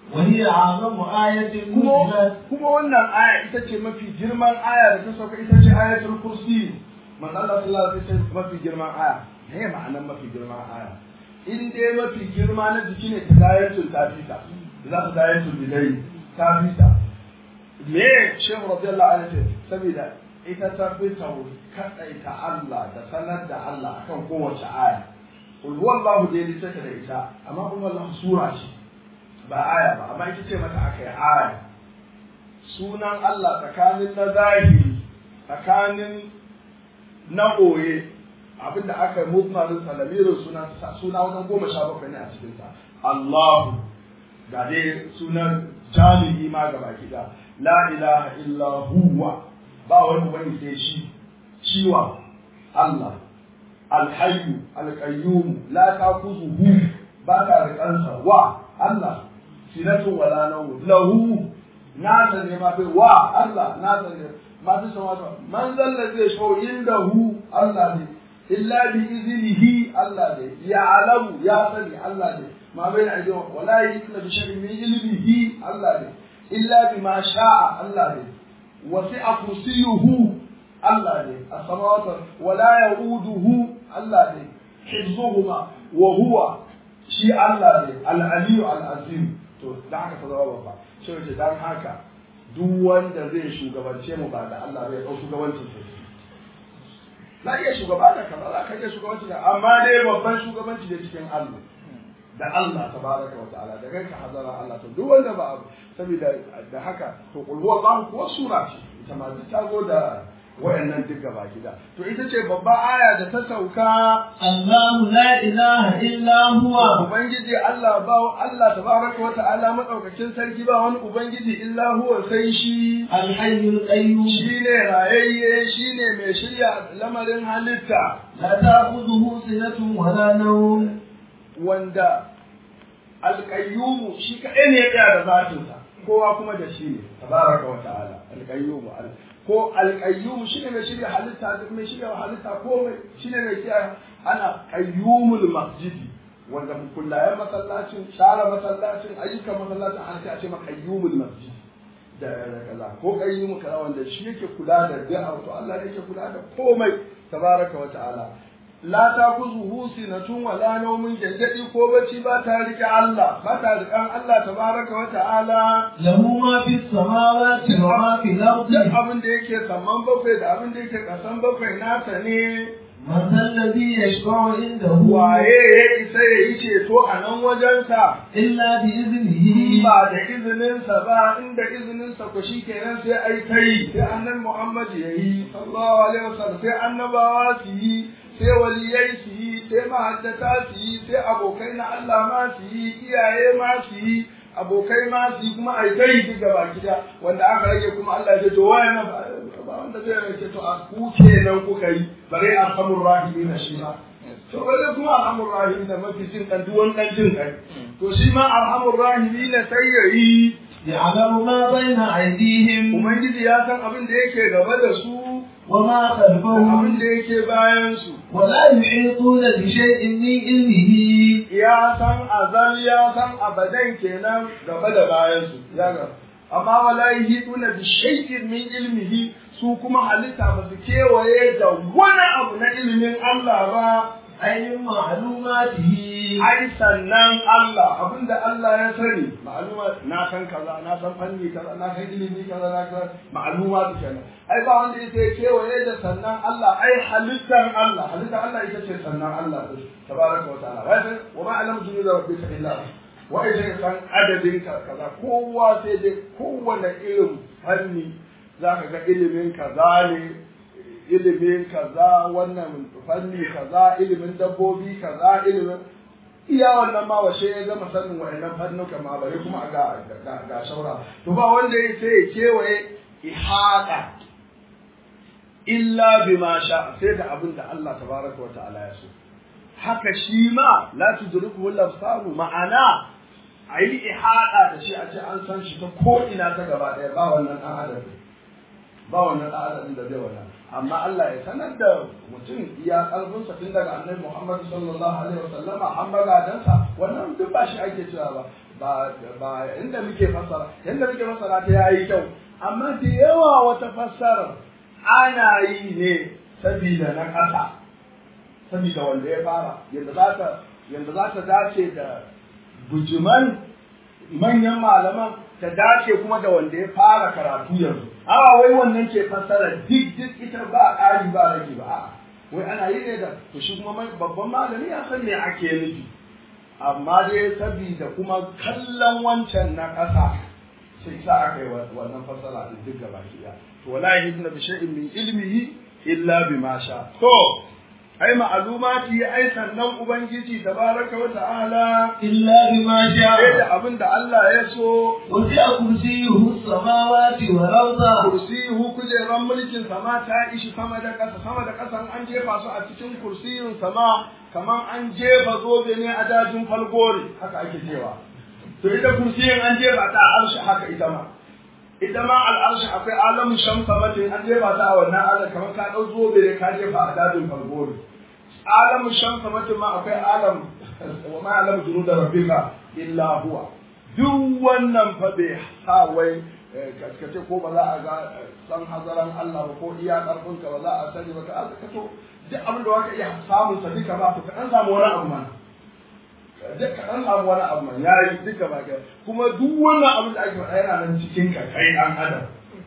وهي أعظم آية kuma نزلت kuma wannan aya ita ce mafi girman aya da ta sauka ita ce ayatul kursi manzo Allah sallallahu alaihi wasallam mafi girman aya me ma'anar mafi girman aya in dai mafi girma na jiki ne ta dayatul tafita za ta dayatul bidai tafita me shehu radiyallahu anhu ce saboda ita ta fi kadaita Allah da sanar da Allah akan kowace aya kul huwallahu dai take da ita amma kul huwallahu sura ce ba aya ba amma ita ce mata aka yi aya sunan Allah tsakanin na zahiri tsakanin na ɓoye abinda aka yi mutmarin salamirin suna suna wajen goma sha bakwai ne a cikinsa Allahu ga dai sunan jami'i ma gaba gida la ilaha illa huwa ba wani wani sai shi ciwa Allah alhayyu alqayyum la takuzuhu ba ta rikansa wa Allah sinatun wala nawm lahu nasa ne ma fi wa Allah nasa ne ma fi sama da man zalla zai shau indahu Allah ne illa bi iznihi Allah ne ya alamu ya sani Allah ne ma bai da ajiyo wala yitla bi shay'in min ilmihi Allah ne illa bi ma sha'a Allah ne wasi'a kursiyuhu Allah ne as-samawati wala yauduhu Allah ne hifzuhuma wa huwa shi Allah ne al-aliyu al-azim to da haka ta zama babba shi wace dan haka duk wanda zai shugabance mu ba da Allah bai dau shugabancin sa na iya shugaba da kaza za ka iya shugabanci da amma dai babban shugabanci da cikin Allah da Allah tabaraka wa ta'ala da ganka hazara Allah to duk wanda ba abu saboda da haka to qul huwallahu kuwa sura ce ita ma duk ta zo da wayannan duk gaba gida to ita ce babba aya da ta sauka الله لا إله إلا هو ubangiji Allah ba Allah tabaraka wa ta'ala madaukakin sarki ba wani ubangiji illa huwa sai shi الحي القيوم shine rayayye shine mai shirya lamarin halitta لا تأخذه سنة ولا نوم wanda alƙayyumu shi kaɗai ne ya tsaya da zatinsa kowa kuma da shi ne tabaraka wa ta'ala alƙayyumu al ko alƙayyumu shi ne mai shirya halitta duk mai shirya halitta ko mai shi ne mai kiyaye ana qayyumul masjidi wanda kullayen masallacin share masallacin ayyukan masallacin an sai a ce ma qayyumul masjid da kaza ko qayyumu kaza wanda shi yake kula da da'a to Allah ne yake kula da komai tabaraka wa ta'ala la ta kuzuhu sinatun wala naumin jangadi ko bacci ba ta rike Allah ba ta rikan Allah tabaraka wa ta'ala له ما في السماوات وما في الأرض duk abin da yake saman bakwai da abin da yake kasan bakwai nasa ne من ذا الذي يشفع عنده waye ya isa ya yi ceto a nan wajensa إلا in بإذنه ba da izininsa ba inda izininsa ku shi kenan sai ai ta yi sai annan Muhammad ya yi sallallahu alaihi wasallam sai annabawa su yi sai waliyai su yi sai mahaddata su yi sai abokai na Allah ma su yi iyaye ma su yi abokai ma su yi kuma ai ta yi duk gaba gida wanda aka rage kuma Allah ya ce to waye na ba ba wanda zai rage to a ku kenan kuka yi bare arhamur rahimin shi ma to wanda kuma arhamur rahimin mafi jin kan duwan dan jin kai to shi ma arhamur rahimin sai ya yi يعلم ما بين أيديهم ubangiji ya san abin da yake gaba da su وما da خلفهم abin da yake bayan su ولا يحيطون بشيء من علمه ya san azal ya san abadan kenan gaba da bayan su ya ga amma wala yahiduna bi shay'in min ilmihi su kuma halitta ba su kewaye da wani abu na ilimin Allah ba أي من معلوماته ai sannan Allah abinda Allah ya sani ma'aluma na san kaza na san fanni kaza na san ilimi kaza na san ma'aluma su kenan ai ba wanda yake kewaye da sannan Allah ai halittar Allah halittar Allah ita ce sannan Allah tabaraka wa ta'ala wai sai wa ma alam junu da rabbika illa hu. wa ai sai san adadin ka kaza kowa sai dai kowanne irin fanni zaka ga ilimin kaza ne ilimin kaza wannan fanni kaza ilimin dabbobi kaza ilimin iya wannan ma washe ya gama sanin wa'annan fannuka ma bare kuma ga ga, ga shaura to ba wanda ya sai ya kewaye ihada illa bima sha sai da abin da Allah tabaraka wa ta'ala ya so haka shi ma la tudriku al-absaru ma'ana ayi ihada da shi a ce an san shi ta ko ina ta gaba daya ba wannan dan adam ba wannan dan adam da zai wannan amma Allah ya sanar da mutum iya kalbinsa tun daga annabi Muhammad sallallahu alaihi wasallama an magadansa wannan duk ba shi ake cewa ba ba ba inda muke fassara yanda muke fassara ta yayi kyau amma da yawa wata fassara ana yi ne sabida na ƙasa sabida wanda ya fara yanda za ta yanda za ta dace da bujuman manyan malaman ta dace kuma da wanda ya fara karatu yanzu awa wai wannan ke fassara duk duk ita ba ƙari ba rage ba a'a wai ana yi ne da to shi kuma babban malami ya san me ake nufi amma dai sabida kuma kallon wancan na ƙasa sai sa aka yi wannan fassara din duk gaba ki to wallahi ibn bi shay'in min ilmihi illa bima sha to ai ma'alumati ai sannan ubangiji tabaraka wa ta'ala illa bima sai sha'a da abin da Allah ya so wasi'a kursiyuhu samawati wal arda kursiyu kujeran mulkin sama ta ishi sama da ƙasa sama da ƙasa an jefa su a cikin kursiyun sama kamar an jefa zobe ne a dajin falgore haka ake cewa to ita kursiyin an jefa ta a arshi haka ita ma ita ma al'arshi akwai alamun shamsa matin an jefa ta a wannan alam kamar ka ɗau zobe ne ka jefa a dajin falgore alamun shamsa matin ma akwai alam wa ma alam junu da rabbika illa huwa duk wannan fa bai sa wai kaskace ko ba za a ga san hazaran Allah ba ko iya karfin ka ba za a sani ba ka aka to duk abin da waka iya samun sa duka ba to ka dan samu wani abu mana duk ka dan samu wani abu mana yayi duka ba ka kuma duk wannan abin da ake faɗa yana nan cikin ka kai dan adam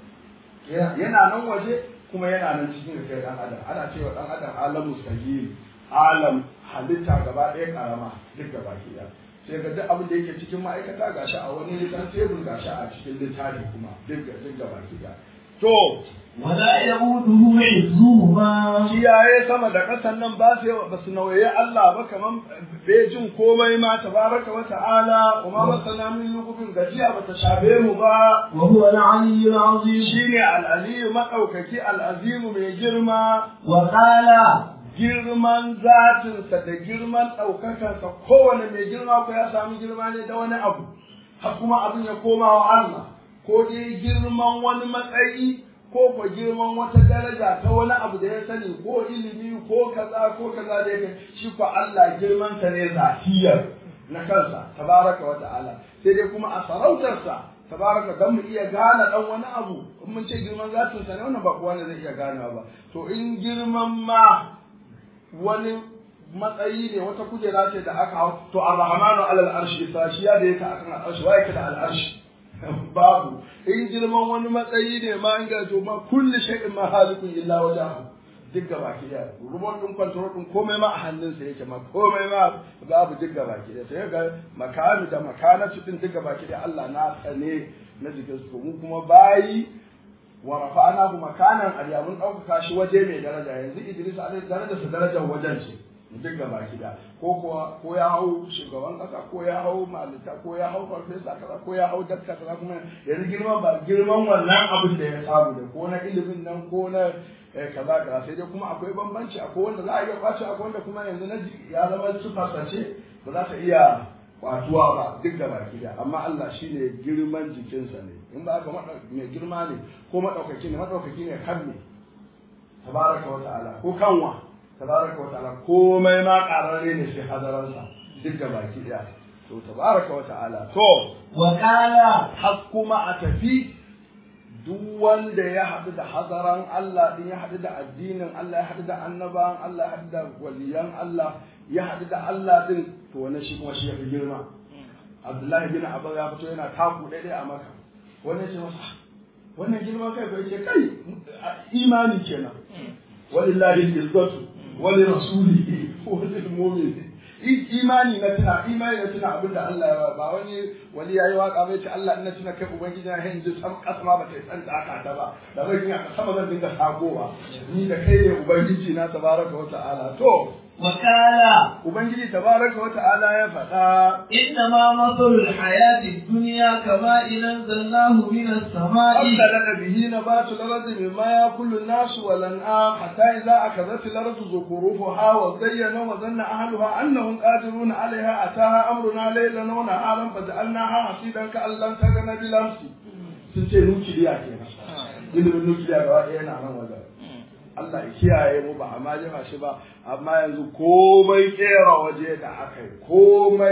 yana nan waje kuma yana nan cikin ka kai dan adam ana cewa dan adam alamu sagir alam halitta gaba ɗaya karama duk gaba ki sai ga duk abin da yake cikin ma'aikata gashi a wani litan tebur gashi a cikin littafi kuma duk ga duk gaba ki to wala yabuduhu hifzuhuma kiyaye sama da ƙasan nan ba su ba su nauye Allah ba kaman bai jin komai ma tabaraka wa ta'ala kuma ba sana min lugubin gajiya ba ta shafe mu ba wa huwa al-aliyyul azim shine al-aliyu madaukaki al-azimu mai girma wa qala girman zatinsa da girman ɗaukakarsa kowane mai girma ko ya sami girma ne da wani abu har kuma abin ya koma wa Allah ko dai girman wani matsayi ko ko girman wata daraja ta wani abu da ya sani ko ilimi ko kaza ko kaza da yake shi ko Allah girmansa ne zatiyar na kansa tabaraka wa ta'ala sai dai kuma a sarautarsa tabaraka dan mu iya gane dan wani abu in mun ce girman zatinsa ne wannan ba kowa ne zai iya ganewa ba to in girman ma wani matsayi ne wata kujera ce da aka hau to ar-rahmanu alal arshi sashiya da yake akan al'arshi wa yake da al'arshi babu in girman wani matsayi ne ma in ga to ma kulli shay'in ma halikun illa wajhahu duk gaba ki da rubon din control din komai ma a hannunsa yake ma komai ma babu duk gaba ki da sai ga makanu da makanatu din duk gaba ki da Allah na tsane na jikin su mu kuma bayi wa rafa'nahu makanan aliya mun ɗaukaka shi waje mai daraja yanzu Idris alaihi daraja sa darajar wajen ce duk gaba gida ko kuwa ko ya hau shugaban kasa ko ya hau malita ko ya hau farfesa kaza ko ya hau dakta kaza kuma yanzu girman ba girman wannan abin da ya samu da ko na ilimin nan ko na kaza kaza sai dai kuma akwai bambanci akwai wanda za a iya kwace akwai wanda kuma yanzu na ya zama sufarsa ce ba za ta iya kwatuwa ba duk da baki da amma Allah shine girman jikinsa ne in ba ka mai girma ne ko madaukaki ne madaukaki ne kan ne tabaraka wa ta'ala ko kanwa tabaraka wa ta'ala komai ma kararre ne shi hadaransa duk da baki da to tabaraka wa ta'ala to wa qala har kuma a tafi duk wanda ya haɗu da hadaran Allah din ya haɗu da addinin Allah ya haɗu da annabawan Allah ya haɗu da waliyan Allah ya haɗu da Allah din to wannan shi kuma shi ya fi girma Abdullahi bin Abbas ya fito yana taku daidai a maka wannan ce masa wannan girman kai bai ce kai imani kenan walillahi izzatu wali rasulihi wali mu'minin imani na tuna imani na tuna abinda Allah ya ba wani wali yayi waka bai ce Allah ina tuna kai ubangiji na hin ji sam kasma ba ta san da aka ta ba da bai ina sama zan dinga sagowa ni da kai ne ubangiji na tabaraka wa ta'ala to wa qala ubangiji tabaraka wa ta'ala ya faɗa إنما مثل الحياة الدنيا كماء أنزلناه من السماء أخلق به نبات الأرض مما يأكل الناس والأنعام حتى إذا أخذت الأرض زخرفها وزين وظن أهلها أنهم قادرون عليها أتاها أمرنا ليلا ونهارا فجعلناها حصيدا كأن لم تغن بالأمس sun ce nukiliya ke ilimin nukiliya gaba ɗaya yana nan wajen Allah ya kiyaye mu ba amma jefa shi ba amma yanzu komai kera waje da aka yi komai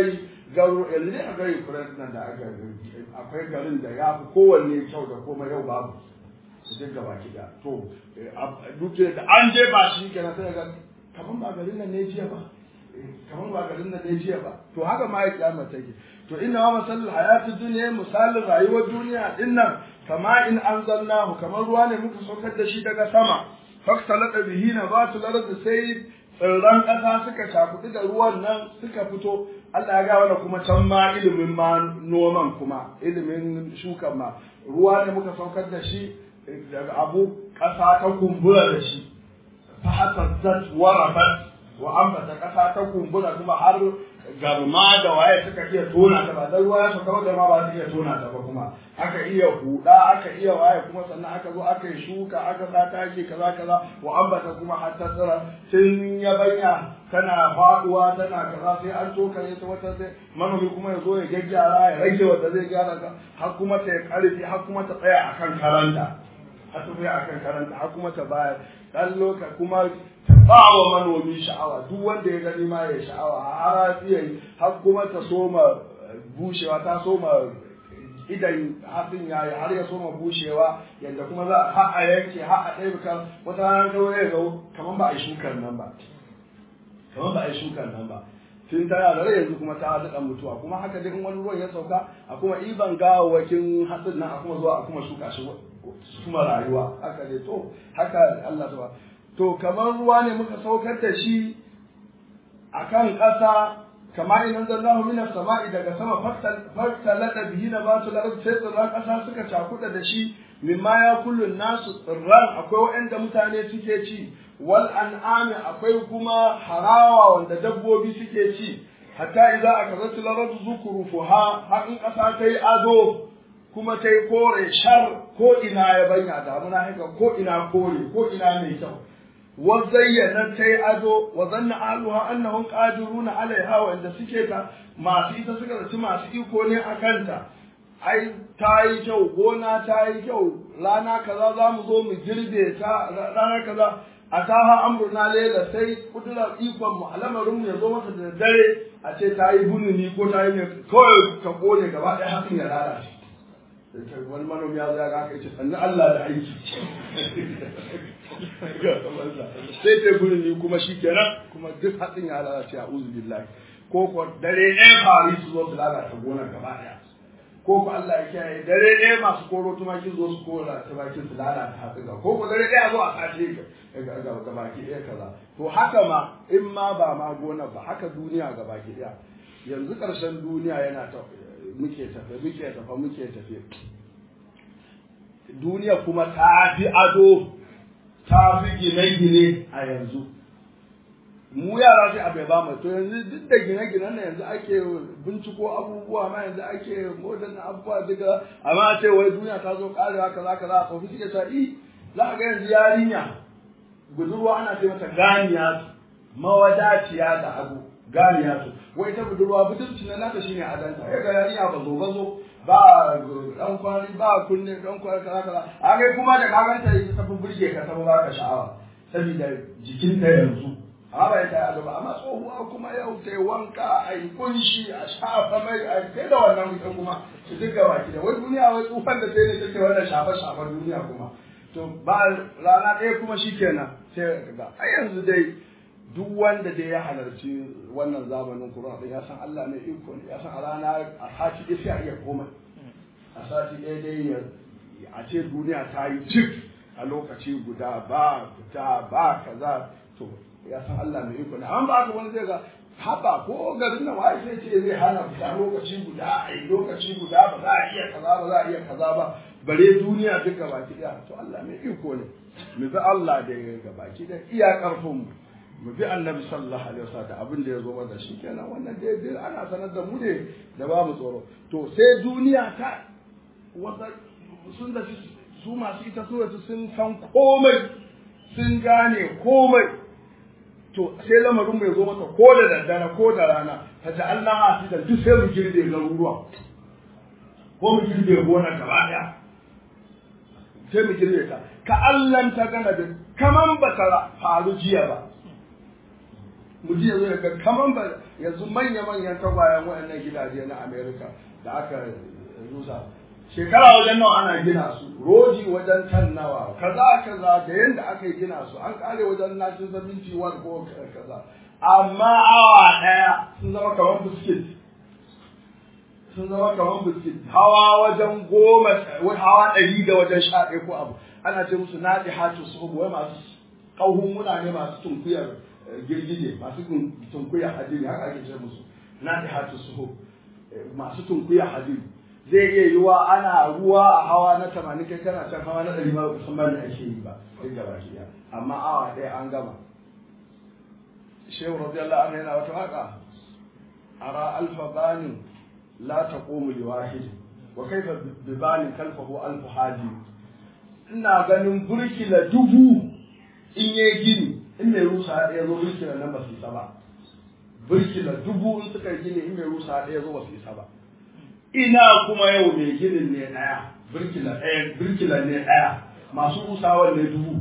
garu yanzu dai a gari kuren nan da aka akwai garin da ya fi kowanne kyau da kuma yau babu su duk gaba kiɗa to duk da an je ba shi kenan sai ga kamar ba garin nan ne jiya ba kamar ba garin nan ne jiya ba to haka ma ya kiyama take to inna ma masalul hayatid dunya misalin rayuwar duniya din nan kama in anzalnahu kamar ruwa ne muka saukar da shi daga sama faktalata bihi nabatul ard sai tsirran ƙasa suka cakuɗi da ruwan nan suka fito Allah ya ga wani kuma can ma ilimin ma noman kuma ilimin shukan ma ruwa ne muka saukar da shi daga abu ƙasa ta kumbura da shi fa hasazzat wa rabat wa ambata ƙasa ta kumbura kuma har garma da waye suka iya tona ta ba dan ruwa ya sauka da ma ba su iya tona ta ba kuma aka iya huda aka iya waye kuma sannan aka zo aka yi shuka aka sa taki kaza kaza wa ambata kuma har ta tsira tun ya banya tana faduwa tana kaza sai an tokare ta wata sai manomi kuma ya zo ya gyaggyara ya rage wanda zai gyara ka har kuma ta ya karfi har kuma ta tsaya akan karanta har ta tsaya akan karanta har kuma ta bayar dan loka kuma ta ba wa manomi sha'awa duk wanda ya gani ma ya sha'awa har iya har kuma ta soma bushewa ta soma idan hatsin ya yi har ya soma bushewa yadda kuma za a a yanke har a ɗaya bukar wata ranar kawai ya zo kamar ba a yi shukar nan ba kamar ba a yi shukar nan ba tun tana da rai yanzu kuma ta daɗa mutuwa kuma haka dai in wani ruwan ya sauka a kuma iban gawawwakin hatsin nan a kuma zuwa a kuma shuka shi kuma rayuwa haka dai to haka Allah ta to kamar ruwa ne muka saukar da shi akan ƙasa kama in anzalnahu minas sama'i daga sama faktalata bihi nabatul ard sai tsirran ƙasa suka cakuɗa da shi mimma ya kullu nasu tsirran akwai waɗanda mutane suke ci wal an'ami akwai kuma harawa wanda dabbobi suke ci hatta idza akazatul ard zukrufuha har in ƙasa ta yi ado kuma ta yi kore shar ko ina ya banya damuna haka ko ina kore ko ina mai kyau وزينت تي ado wa zanna ahluha annahum qadiruna alaiha wa inda suke ta masu ita suka zaci masu iko ne a kanta ai ta yi kyau gona ta yi kyau rana kaza za mu zo mu girbe ta rana kaza a taha amruna lela sai kudura ikon mu alamarin mu ya zo masa da dare a ce ta yi bununi ko ta yi kawai ka kone gaba ɗaya hakan ya lalace wani manomi ya zai ga ce sannu Allah da aiki sai ta gurin ni kuma shi kenan kuma duk hatsin ya lalace a uzu billahi ko ko dare ɗaya fari su zo su lalata gonar gaba ɗaya ko ko Allah ya kiyaye dare ɗaya masu koro tumaki zo su kora tumakin su lalata hatsin ga ko ko dare ɗaya zo a sace ga baki ɗaya kaza to haka ma in ma ba ma gonar ba haka duniya ga baki ɗaya yanzu ƙarshen duniya yana ta muke tafe muke tafe muke tafe duniya kuma ta fi ado ta fi gine-gine a yanzu mu yara sai abai ba mu to yanzu duk da gine-ginen na yanzu ake binciko abubuwa ma yanzu ake modern abubuwa duka amma a ce wai duniya ta zo karewa kaza kaza a tsofi suke sa i za a ga yanzu yarinya budurwa ana ce mata ganiya mawadaciya da abu ganiya su wai ta budurwa budurci na nata shine adanta ya ga yarinya ba zo ba zo ba dan kwari ba kunne dan kwari kaza kaza a kai kuma da kaganta ita ta burge ka ta ba ka sha'awa saboda jikinta yanzu amma ba ta ado ba amma tsohuwa kuma yau ta wanka a yi kunshi a shafa mai a kai da wannan ita kuma su duka baki da wai duniya wai tsufan da sai ne take wannan shafa shafa duniya kuma to ba rana ɗaya kuma shikenan sai ga a yanzu dai duk wanda dai ya halarci wannan zamanin Qur'an din ya san Allah mai iko ne ya san a rana a sati ɗaya sai a iya komai a sati ɗaya dai a ce duniya ta yi cik a lokaci guda ba fita ba kaza to ya san Allah mai iko ne amma ba haka wani zai ga haba ko garin nan wai sai ce zai hana fita lokaci guda a yi lokaci guda ba za a iya kaza ba za a iya kaza ba bare duniya duka baki daya to Allah mai iko ne mu bi Allah da ga baki da iya karfin mu mu bi annabi sallallahu alaihi wasallam abin da ya zo mana shi kenan wannan dai dai ana sanar da mu ne da ba mu tsoro to sai duniya ta wata sun da su masu ita suratu sun san komai sun gane komai to sai lamarin mai zo mata ko da daddare ko da rana ta ta Allah ha da duk sai mu girbe garuruwa ko mu girbe gona gaba daya sai mu girbe ta ka Allah ta gana da kaman ba ta faru jiya ba mutum ya zo ya ga kaman ba yanzu manya-manyan tagwayen waɗannan gidaje na Amerika da aka rusa shekara wajen nawa ana gina su roji wajen tan nawa kaza kaza da yanda aka yi gina su an kare wajen 1971 ko kaza amma awa daya sun zama kamar biskit sun zama kamar biskit hawa wajen goma hawa ɗari da wajen sha ɗaya ko abu ana ce musu naɗi hatu su wai masu ƙauhun muna ne masu tunkuyar girgije masu tunkuyar hadiri haka ake ce musu naɗi hatu su masu tunkuyar hadiri zai iya yiwa ana ruwa a hawa na tamanin kai kana can hawa na ɗari ma ba san bani ake yi ba duk gaba ki amma awa ɗaya an gama shehu radiyallahu anhu yana wata waka ara alfa banin la taqumu li wahid wa kaifa bi banin kalfahu alfu hadi ina ganin burkila dubu in yayi gini in mai rusa ɗaya zo burkila nan ba su isa ba burkila dubu in suka gini in mai rusa ɗaya zo ba su isa ba ina kuma yau mai ginin ne ɗaya birkila ɗaya birkila ne ɗaya masu rusawar ne dubu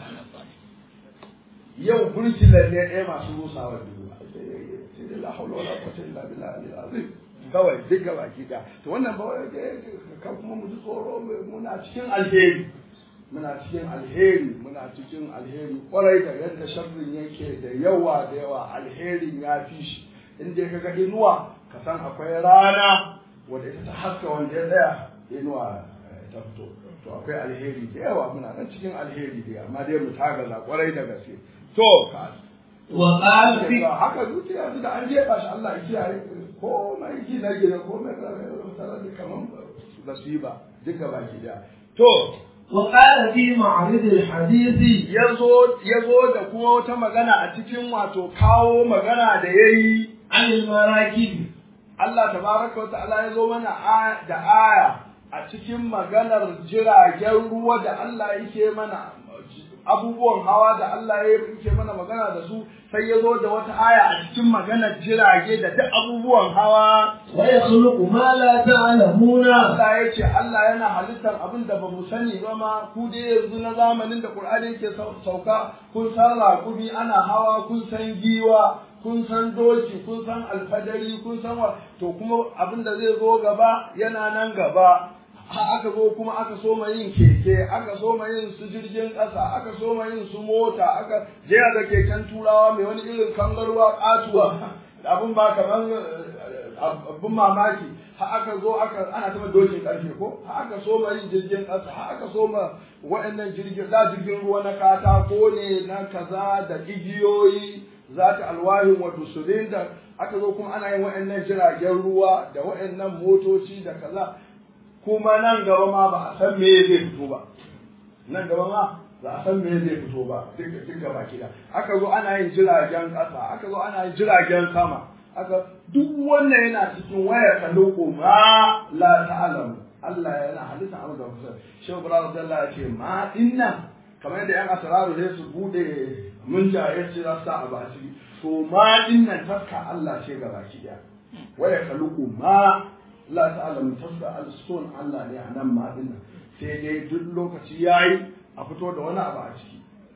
yau birkila ne ɗaya masu rusawar dubu sai dai la haula wala quwwata illa billah al-azim kawai duk gaba ki da to wannan ba kan kuma mu ji tsoro muna cikin alheri muna cikin alheri muna cikin alheri kwarai da yadda sharrin yake da yawa da yawa alherin ya fi shi in dai kaga inuwa ka san akwai rana wanda ita ta haska wanda ya tsaya inuwa ta fito to akwai alheri da yawa muna nan cikin alheri da amma dai mu tagaza kwarai da gaske to ka wa qala fi haka zuciya yanzu da an jefa shi Allah ya kiyaye ko mai gina gina ko mai tsara da kaman nasiba duka baki daya to وقال في معرض الحديث yazo yazo da kuma wata magana a cikin wato kawo magana da yayi عن المراكب Allah tabaraka wa ta'ala ya zo mana da aya a cikin maganar jiragen ruwa da Allah yake mana abubuwan hawa da Allah yake mana magana da su sai ya zo da wata aya a cikin maganar jirage da duk abubuwan hawa ويخلق ما لا تعلمون Allah ya ce Allah yana halittar abin da ba mu sani ba ma ku dai yanzu na zamanin da Qur'ani yake sauka kun san raƙumi ana hawa kun san giwa kun san doki kun san alfadari kun san wa to kuma abin da zai zo gaba yana nan gaba ha aka zo kuma aka soma yin keke aka soma yin su jirgin ƙasa aka soma yin su mota aka jera da keken turawa mai wani irin kangarwa katuwa abin ba kamar abin mamaki ha aka zo aka ana taba dokin karfe ko ha aka soma yin jirgin ƙasa ha aka soma waɗannan jirgin da jirgin ruwa na katako ne na kaza da igiyoyi za ta alwahin wato silinda aka zo kuma ana yin waɗannan jiragen ruwa da waɗannan motoci da kaza kuma nan gaba ma ba a san me zai fito ba nan gaba ma ba a san me zai fito ba duk duk gaba kida aka zo ana yin jiragen ƙasa aka zo ana yin jiragen sama aka duk wannan yana cikin waya kaluku ma la ta'lamu Allah yana halitta abu da kusa shehu ibrahim radiyallahu ya ce ma dinnan kamar yadda yan asararu sai su bude mun jaye ce za su sa abu a ciki to ma dinnan taska Allah ce ga baki daya waya kaluku ma la ta'lamu taska al-sun Allah ne a nan ma dinnan sai dai duk lokaci yayi a fito da wani abu a ciki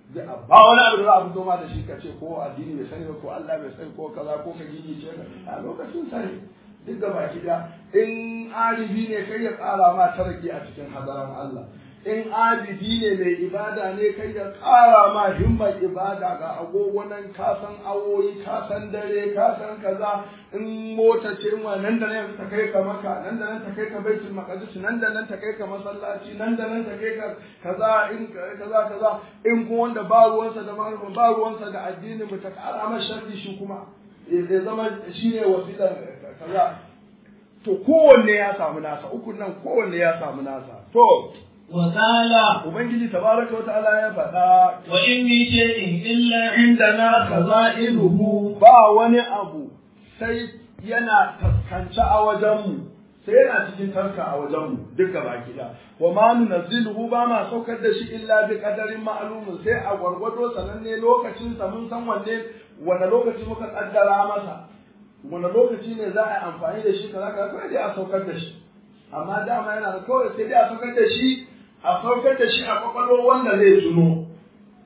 ba wani abu da za a fito ma da shi ka ce ko addini bai sani ba ko Allah bai sani ko kaza ko ka gini ce a lokacin sani duk da baki da in alibi ne kai ya ƙara ma tarki a cikin hadaran Allah in abidi ne mai ibada ne kai ya ƙara ma himmar ibada ga agogo nan ka san awoyi ka san dare ka san kaza in mota ce in nan da nan ta kai ka maka nan da nan ta kai ka baitul maqdis nan da nan ta kai ka masallaci nan da nan ta kai ka kaza in kaza kaza in kuma wanda ba ruwansa da malamin ba ruwansa da addini mu ta ƙara ma sharri shi kuma ya zama shine wasilar kaza to kowanne ya samu nasa ukun nan kowanne ya samu nasa to وقال ubangiji tabaraka wa ta'ala ya faɗa وإن من شيء إلا indana kaza'iluhu ba wani abu sai yana taskance a wajenmu sai yana cikin tarka a wajenmu duk gaba gida wa ma nunazziluhu ba ma saukar da shi illa bi qadarin ma'lumin sai a gwargwado sananne lokacin sa mun san wanne wanda lokaci muka kaddara masa wanda lokaci ne za a yi amfani da shi kaza kaza kawai dai a saukar da shi amma dama yana da kawai sai dai a saukar da shi a saukar da shi a kwakwalwar wanda zai tuno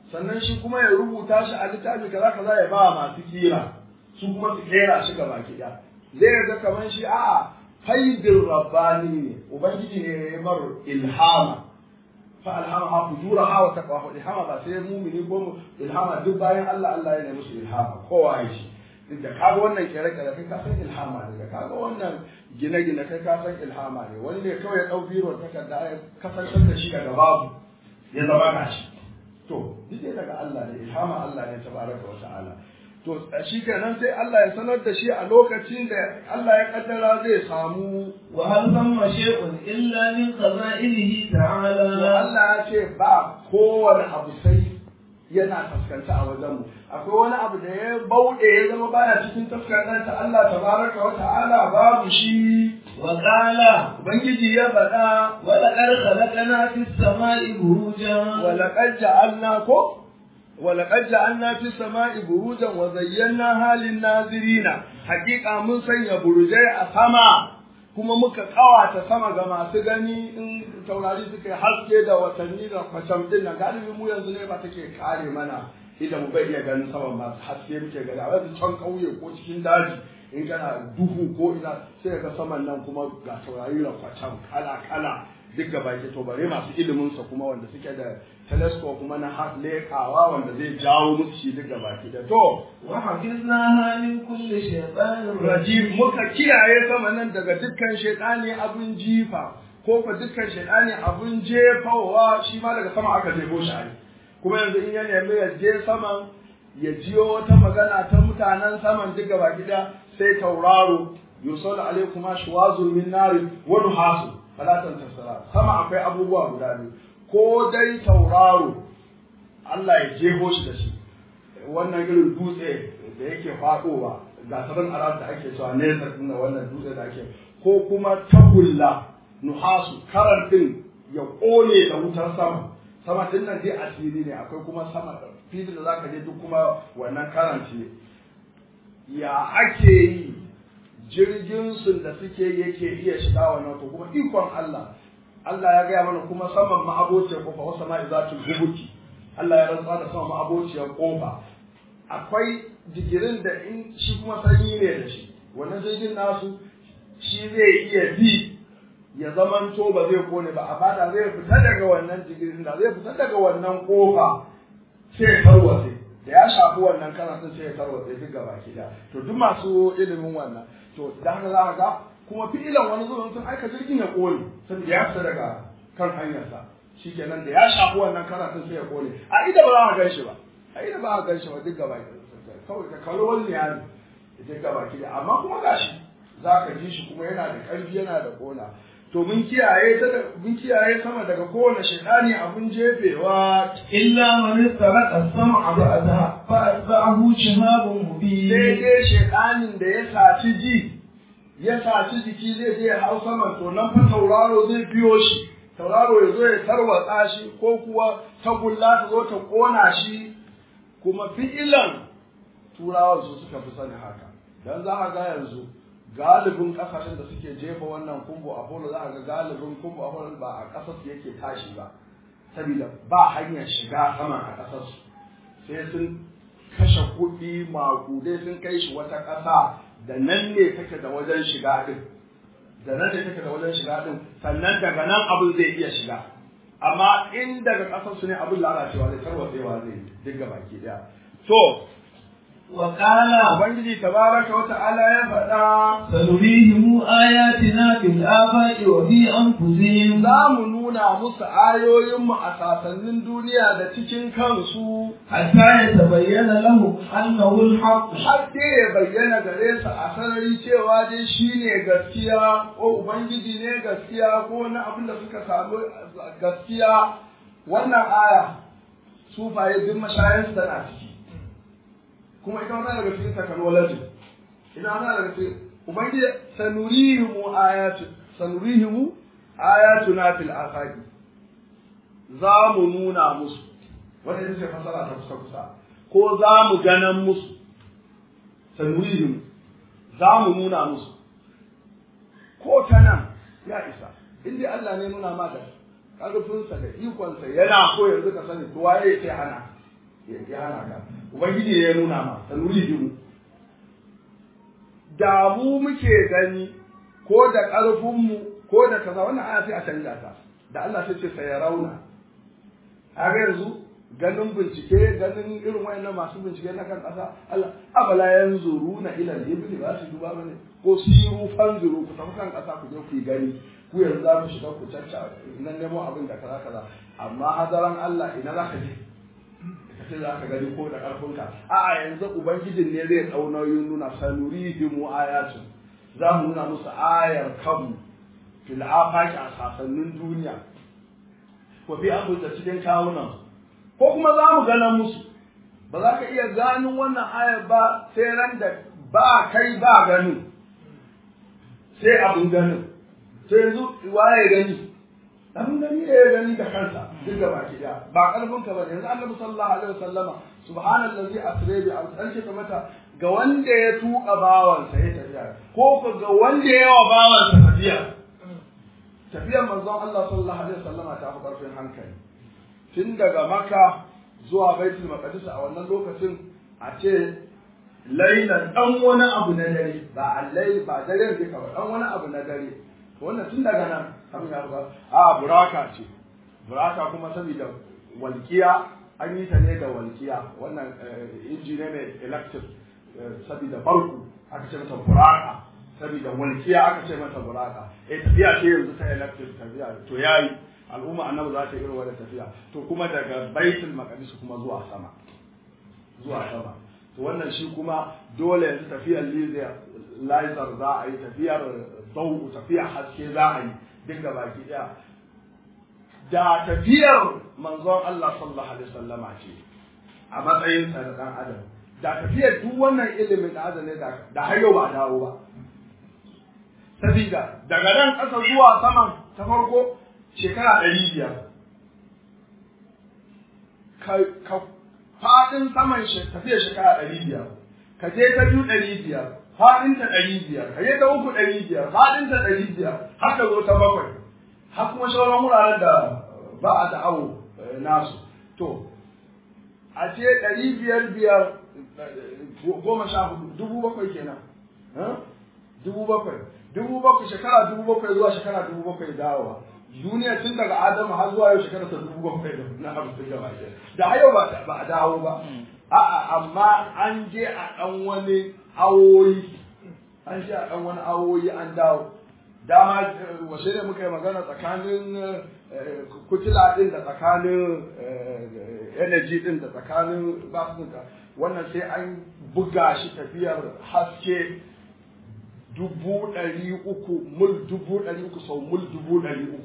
sannan shi kuma ya rubuta shi a littafi kaza kaza ya ba masu kira su kuma su kera shi gaba ki zai ga kamar shi a'a faidin rabbani ne ubangiji ne ya mar ilhama fa alhama ha fujura ha wa taqwa ilhama ba sai mumini ko mu ilhama duk bayan Allah Allah ya ne musu ilhama kowa ya shi duk da kaga wannan kere kere kai ka san ilhama ne da kaga wannan gine gine kai ka san ilhama ne wani ne kawai ya dau biro takarda ya kasantar da shi daga babu ya zama gashi to duk daga Allah ne ilhama Allah ne tabaraka wa ta'ala to shi kenan sai Allah ya sanar da shi a lokacin da Allah ya kaddara zai samu wa hal thamma shay'un illa min khaza'inihi ta'ala Allah ya ce ba kowane abu sai yana taskanta a wajen mu akwai wani abu da ya bauɗe ya zama baya cikin taskanta Allah tabaraka wa ta'ala babu shi wa qala ubangiji ya faɗa wa laqad khalaqna fis sama'i burujan wa laqad ja'alna ko ولقد جعلنا في السماء بروجا وزيناها للناظرين حقيقة mun sanya burujai a sama kuma muka kawata sama ga masu gani in taurari suka yi haske da watanni da kwacam din nan galibi mu yanzu ne ba take kare mana idan mu bai iya ganin sama masu haske muke gani a wasu can kauye ko cikin daji in kana duhu ko ina sai ga saman nan kuma ga taurari da kwacam kala kala duk gaba ke to bare masu ilimin sa kuma wanda suke da telescope kuma na lekawa wanda zai jawo musu shi duk gaba ke da to wa hafiznaha min kulli shaytanin rajim muka kiyaye sama nan daga dukkan shaytani abun jifa ko fa dukkan shaytani abun jefawa shi ma daga sama aka jefo shi ai kuma yanzu in ya nemi ya je saman ya jiyo wata magana ta mutanen saman duk gaba gida sai tauraro yusallu alaikum ashwazun min nari wa nuhasu falatan tasara sama akwai abubuwa guda biyu ko dai tauraro Allah ya jeho shi da shi wannan irin dutse da yake faɗowa ga sabon arab da ake cewa nesa din wannan dutse da ake ko kuma tagulla nuhasu karan din ya kone da wutar sama sama din nan dai asiri ne akwai kuma sama filin da zaka je duk kuma wannan karanci ya ake yi jirgin sun da suke yake iya shiga wannan to kuma ikon Allah Allah ya gaya mana kuma saman ma'abociyar kofa wasu ma'i zatul hubuki Allah ya rantsa da saman ma'abociyar kofa akwai digirin da in shi kuma sanyi ne da shi wannan jirgin nasu shi zai iya bi ya zamanto ba zai kone ba a bada zai fita daga wannan digirin da zai fita daga wannan kofa sai ya tarwatse da ya shafi wannan karatun sai ya tarwatse duk gaba ki da to duk masu ilimin wannan to da haka za ga kuma fi'ilan wani zuwan sun aika jirgin ya kone saboda ya fita daga kan hanyarsa shikenan da ya shafi wannan karatun sai ya kone a ida ba za a gan shi ba a ida ba a gan shi ba duk gaba ki kawai ka kallo wani ya ne duk gaba ki da amma kuma gashi za ka ji shi kuma yana da ƙarfi yana da kona to mun kiyaye ta mun kiyaye sama daga kowane shaitani abun jefewa illa man istaraqa as-sam'a ba'daha fa atba'ahu shihabun mubin sai dai shaitanin da ya saci ji ya saci jiki zai je hau sama to nan fa tauraro zai biyo shi tauraro ya zo ya tarwatsa shi ko kuwa tagulla ta zo ta kona shi kuma fi'ilan turawan su suka fi sani haka dan za a ga yanzu galibin kasashen da suke jefa wannan kumbu apollo za a ga galibin kumbu apollo ba a kasar su yake tashi ba saboda ba hanyar shiga sama a kasar su sai sun kashe kuɗi makudai sun kai shi wata ƙasa da nan ne take da wajen shiga din da nan ne take da wajen shiga din sannan daga nan abin zai iya shiga amma in daga ƙasar su ne abin lalacewa zai tarwatsewa zai duk baki daya to وقال Ubangiji tabaraka wa ta'ala ya faɗa سنريهم آياتنا في الآفاق وفي أنفسهم za mu nuna musu ayoyinmu a sasannin duniya da cikin kansu حتى يتبين لهم أنه الحق har dai ya bayyana gare su a sarari cewa dai shi ne gaskiya ko Ubangiji ne gaskiya ko wani abin da suka samu gaskiya wannan aya sufaye duk mashayansu tana ciki kuma ita wata daga cikin technology ina wata daga cikin ubangiji sanurihimu ayatu sanurihimu ayatuna fil afaqi za mu nuna musu wanda ita ce fasara ta kusa kusa ko za mu ganan musu sanurihimu za mu nuna musu ko ta nan ya isa inda Allah ne nuna ma da ƙarfinsa da ikonsa yana ko yanzu ka sani to waye sai hana ya hana ka ubangiji ne ya nuna ma sanurihim da mu muke gani ko da ƙarfinmu ko da kaza wannan aya sai a canja ta da Allah sai ce sai ya rauna a ga yanzu ganin bincike ganin irin wayannan masu bincike na kan ƙasa Allah abala yanzuruna ila al-ibli ba su duba bane ko siru fanzuru ku tafi kan ƙasa ku je ku yi gani ku yanzu za ku shiga ku cacca nan nemo abin da kaza kaza amma hadaran Allah ina za ka je ka ce za ka gani ko da ƙarfinka a'a yanzu ubangijin ne zai ɗau nauyin nuna sanurihimu ayatun za mu nuna musu ayar kanmu fil afaki a sasannin duniya ko fi an da cikin kawunan ko kuma za mu gana musu ba za ka iya ganin wannan ayar ba sai ran da ba kai ba ganin sai abin ganin sai yanzu waye gani abin gani ne ya gani da kansa duk da baki daya ba karfin ka bane yanzu annabi sallallahu alaihi wasallama subhanallazi asra bi an ce mata ga wanda ya tuka bawansa ya tafiya ko ga wanda ya wa bawansa tafiya tafiyar manzon Allah sallallahu alaihi wasallama ta fi karfin hankali tun daga maka zuwa baitul maqdis a wannan lokacin a ce lailan dan wani abu na dare ba allai ba dare duka ba dan wani abu na dare wannan tun daga nan abin ya buga a buraka ce buraka kuma saboda walkiya an yi ta ne da walkiya wannan inji ne mai electric saboda farko aka ce mata buraka saboda walkiya aka ce mata buraka eh tafiya ce yanzu ta electric tafiya to yayi al'umma annabi za ta yi irin wannan tafiya to kuma daga baitul maqdis kuma zuwa sama zuwa sama to wannan shi kuma dole yanzu tafiyar laser za a yi tafiyar zau tafiyar haske za a yi duk da baki daya da tafiyar manzon Allah sallallahu alaihi wasallama ce a matsayin sa da dan adam da tafiyar duk wannan ilimin da adam ne da har yau ba dawo ba sabida daga nan ƙasa zuwa saman ta farko shekara ɗari biyar ka faɗin saman tafiyar shekara ɗari biyar ka je ta biyu ɗari biyar faɗinta ɗari biyar ka je ta uku ɗari biyar faɗinta ɗari biyar har ka zo ta bakwai har kuma sauran wuraren da ba a da'awo nasu to a ce ɗari biyar biyar goma sha hudu dubu bakwai kenan dubu bakwai dubu bakwai shekara dubu bakwai zuwa shekara dubu bakwai dawowa duniya tun daga adamu har zuwa yau shekara ta dubu bakwai da na hamsin gaba ke da a yau ba a dawo ba a'a amma an je a ɗan wani awoyi an je a ɗan wani awoyi an dawo dama washe ne muka yi magana tsakanin kutila ɗin da tsakanin energy ɗin da tsakanin basunka wannan sai an buga shi tafiyar haske dubu ɗari uku mul dubu ɗari uku sau mul dubu ɗari uku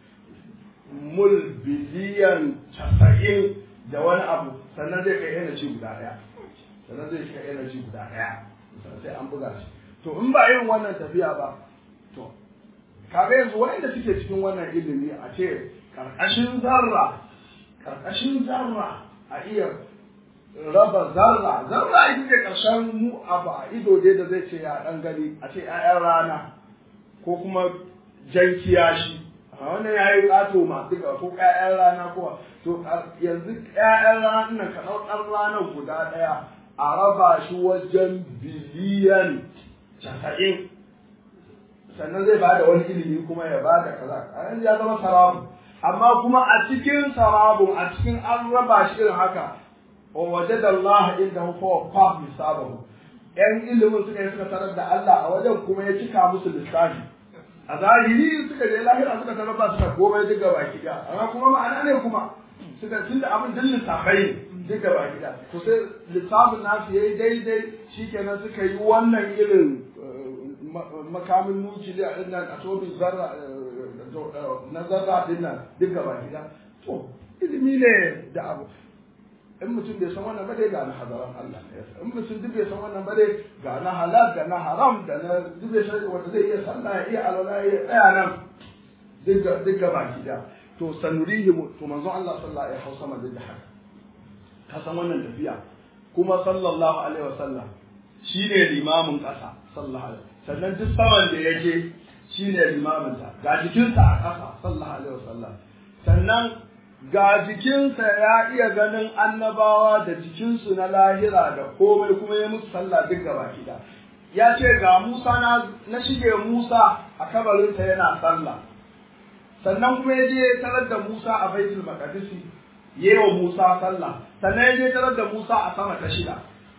mul biliyan casa'in da wani abu sannan zai kai energy guda ɗaya sannan zai kai energy guda ɗaya sai an buga shi to in ba irin wannan tafiya ba to kaga yanzu wanda suke cikin wannan ilimi a ce karkashin zarra karkashin zarra a iya raba zarra zarra ita ce karshen mu abu a ido dai da zai ce ya dan gani a ce 'ya'yan rana ko kuma jan kiyashi a wannan ya yi ƙato ma duka ko 'ya'yan rana ko to yanzu 'ya'yan rana nan ka ɗau ɗan ranar guda ɗaya a raba shi wajen biliyan casa'in sannan zai bada wani ilimi kuma ya bada kaza a yanzu ya zama sarabu amma kuma a cikin sarabun a cikin an raba shi irin haka wa wajada Allah inda huwa fa hisabahu yan ilimin suka yi suka tarar da Allah a wajen kuma ya cika musu lissafi a zahiri suka je lahira suka tarar ba suka komai duk gaba ki amma kuma ma'ana ne kuma suka tunda abin din lissafai duk gaba ki to sai lissafin nasu yayi daidai shikenan suka yi wannan irin makamin nukiliya din nan atomic zarra na zarra din nan duk gaba ki to ilimi ne da abu in mutum bai san wannan ba dai ga na hadaran Allah in mutum duk bai san wannan ba dai ga na halal ga na haram da na duk bai san wanda zai iya sallah ya iya alwala ya tsaya nan duk duk gaba ki da to sanurihi to manzo Allah sallallahu alaihi wasallam duk da haka ka san wannan tafiya kuma sallallahu alaihi wasallam shine limamin kasa sallallahu alaihi sannan duk saman da yake shine limamin sa ga jikinsa a kasa sallallahu alaihi wasallam sannan ga jikinsa ya iya ganin annabawa da jikinsu na lahira da komai kuma ya musu sallah duk gaba kida ya ce ga Musa na, na shige Musa a kabarinsa yana sallah sannan kuma ya je tarar da Musa a baitul maqdis yewa Musa sallah sannan ya je tarar da Musa a sama ta shida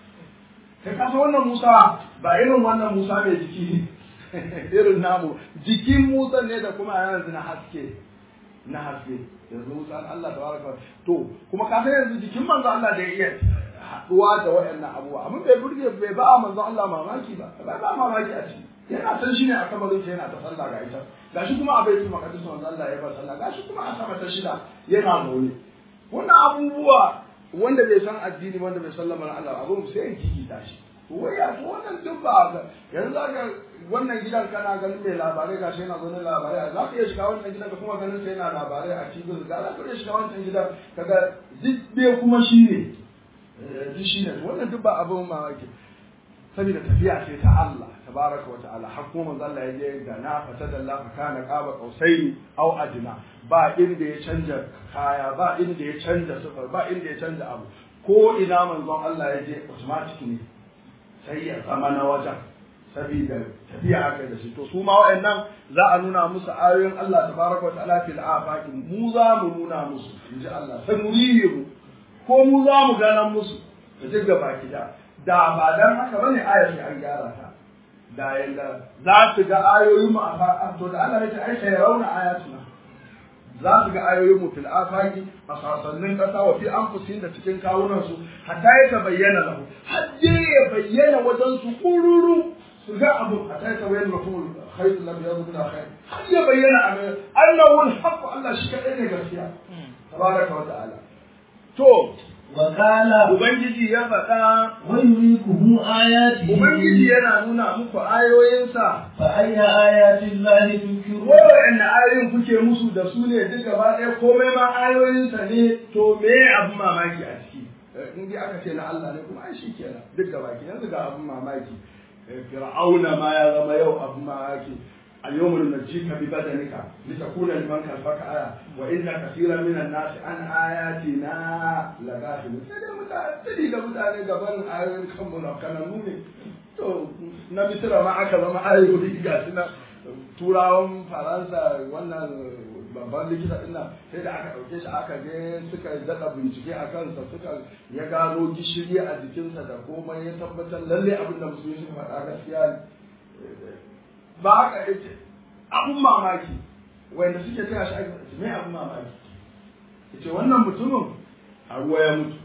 kai kasa wannan Musa ba irin wannan Musa mai jiki irin namu jikin Musa ne da kuma yanzu na haske na haske yanzu Musa Allah tabaraka to kuma ka san yanzu jikin manzo Allah da ya iya haduwa da waɗannan abubuwa amma bai burge bai ba manzo Allah mamaki ba bai ba mamaki a ciki yana san shi ne a kabarin sa yana ta sallah ga ita gashi kuma a baitul maqdis manzo Allah ya ba sallah gashi kuma a sama ta shida yana mole wannan abubuwa wanda bai san addini wanda bai san lamarin Allah abun sai ya gigita shi to wai ya to wannan duk ba yanzu ga wannan gidan kana ganin mai labarai gashi yana ganin labarai za ka iya shiga wannan gidan ka kuma ganin sai yana labarai a cikin ga za ka iya shiga wannan gidan kaga duk kuma shi ne duk shi ne wannan duk ba abin mamaki saboda tafiya ce ta Allah tabaraka wa ta'ala har kuma manzo Allah ya je da na fata da Allah kana qaba qausaini aw adna ba inda ya canja kaya ba inda ya canja sufar ba inda ya canja abu ko ina manzon Allah ya je automatic ne sai ya zama na wajen saboda tafiya aka da shi to su ma wa'annan za a nuna musu ayoyin Allah tabaraka wa ta'ala fil afaqi mu za mu nuna musu inji Allah sanurihimu ko mu za mu ganan musu da duk gaba da da ba dan haka bane ayar shi an gyara ta da yanda za su ga ayoyin mu a to da Allah ya ce ai sai rauna ayatuna za su ga ayoyin mu fil afaqi a sasannin kasa wa fi anfusihim da cikin kawunan su hatta ya bayyana lahu har ya bayyana wajen su kururu su ga abu hatta ya bayyana lahu khayr lam yadu min khair har ya bayyana abu annahu al-haqq Allah shi kadai ne gaskiya tabaraka wa ta'ala to وقال Ubangiji ya faɗa, ويريكم آياته Ubangiji yana nuna muku ayoyinsa, فأي آيات الله تنكرون waɗanne ayoyin kuke musu da su ne duk gaba ɗaya komai ma ayoyinsa ne, to me abin mamaki a ciki. In dai aka ce na Allah ne kuma ai shi kenan duk gaba ki yanzu ga abin mamaki. Fir'auna ma ya zama yau abin mamaki. اليوم ننجيك ببدنك لتكون لمن خلفك آية وإن كثيرا من الناس عن آياتنا لغافلون sai mutane da mutane gaban ayoyin kanmu na kananu ne to na misira ma aka zama ayoyi ga shi na turawan faransa wannan babban likita ɗin nan sai da aka ɗauke shi aka je suka daɗa bincike a kansa suka ya gano gishiri a jikinsa da komai ya tabbatar lalle abin da musulmi suka faɗa gaskiya ne ba haka yake abun mamaki wanda suke taya shi aiki mai abun mamaki yace wannan mutumin a ruwa ya mutu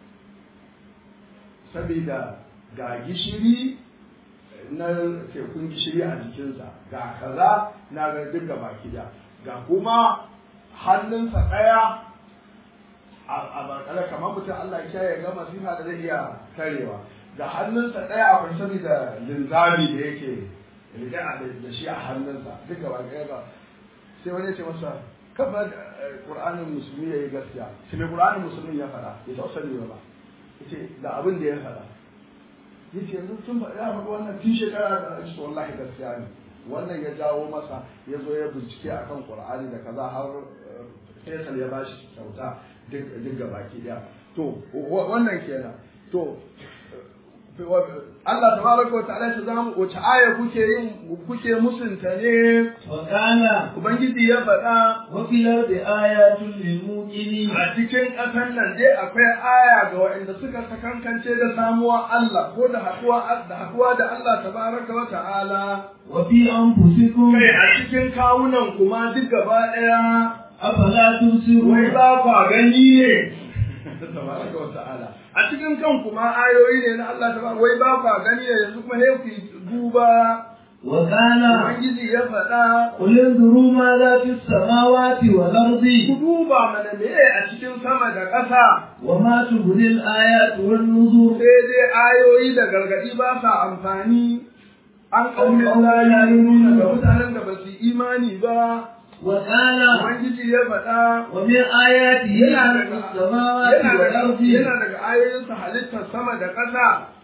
saboda ga gishiri na tekun gishiri a jikinsa ga kaza na ga duk gaba da ga kuma hannunsa ɗaya a barkala kamar mutum Allah ya ya ga masifa da zai iya karewa ga hannunsa ɗaya akwai saboda linzami da yake riga da shi a hannunsa duk gaba ɗaya ba sai wani ce masa kafa ƙur'anin musulmi ya yi gaskiya shi mai ƙur'anin musulmi ya faɗa ya taɓa sani ba ya ce da abin da ya faɗa ya ce yanzu tun faɗa ya faɗa wannan tun shekara da ake so wallahi gaskiya ne wannan ya jawo masa ya zo ya bincike akan ƙur'ani da kaza har Faisal ya bashi kyauta duk gaba ki ɗaya to wannan kenan to Allah tabaraka wa ta'ala ta zamu wace aya kuke yin kuke musunta ne وقال ubangiji ya faɗa وفي الأرض آيات للموقنين a cikin ƙasar nan dai akwai aya ga waɗanda suka sakankance da samuwa Allah ko da haɗuwa da haɗuwa da Allah tabaraka wa ta'ala وفي أنفسكم kai a cikin kawunan kuma duk gaba ɗaya أفلا wai تبصرون ba kwa gani ne tabaraka wa ta'ala a cikin kan kuma ayoyi ne na Allah tabaraka wai ba kwa gani ne yanzu kuma sai ku duba وقال Ubangiji ya faɗa قل انظروا ماذا في السماوات والأرض ku duba mana me a cikin sama da ƙasa وما تغني الآيات والنذر sai dai ayoyi da gargaɗi ba sa amfani an ƙaunin lalini ga mutanen da ba su imani ba وقال Ubangiji ya faɗa ومن آياته yana خلق daga السماوات yana daga والأرض yana daga ayoyinsa halittar sama da ƙasa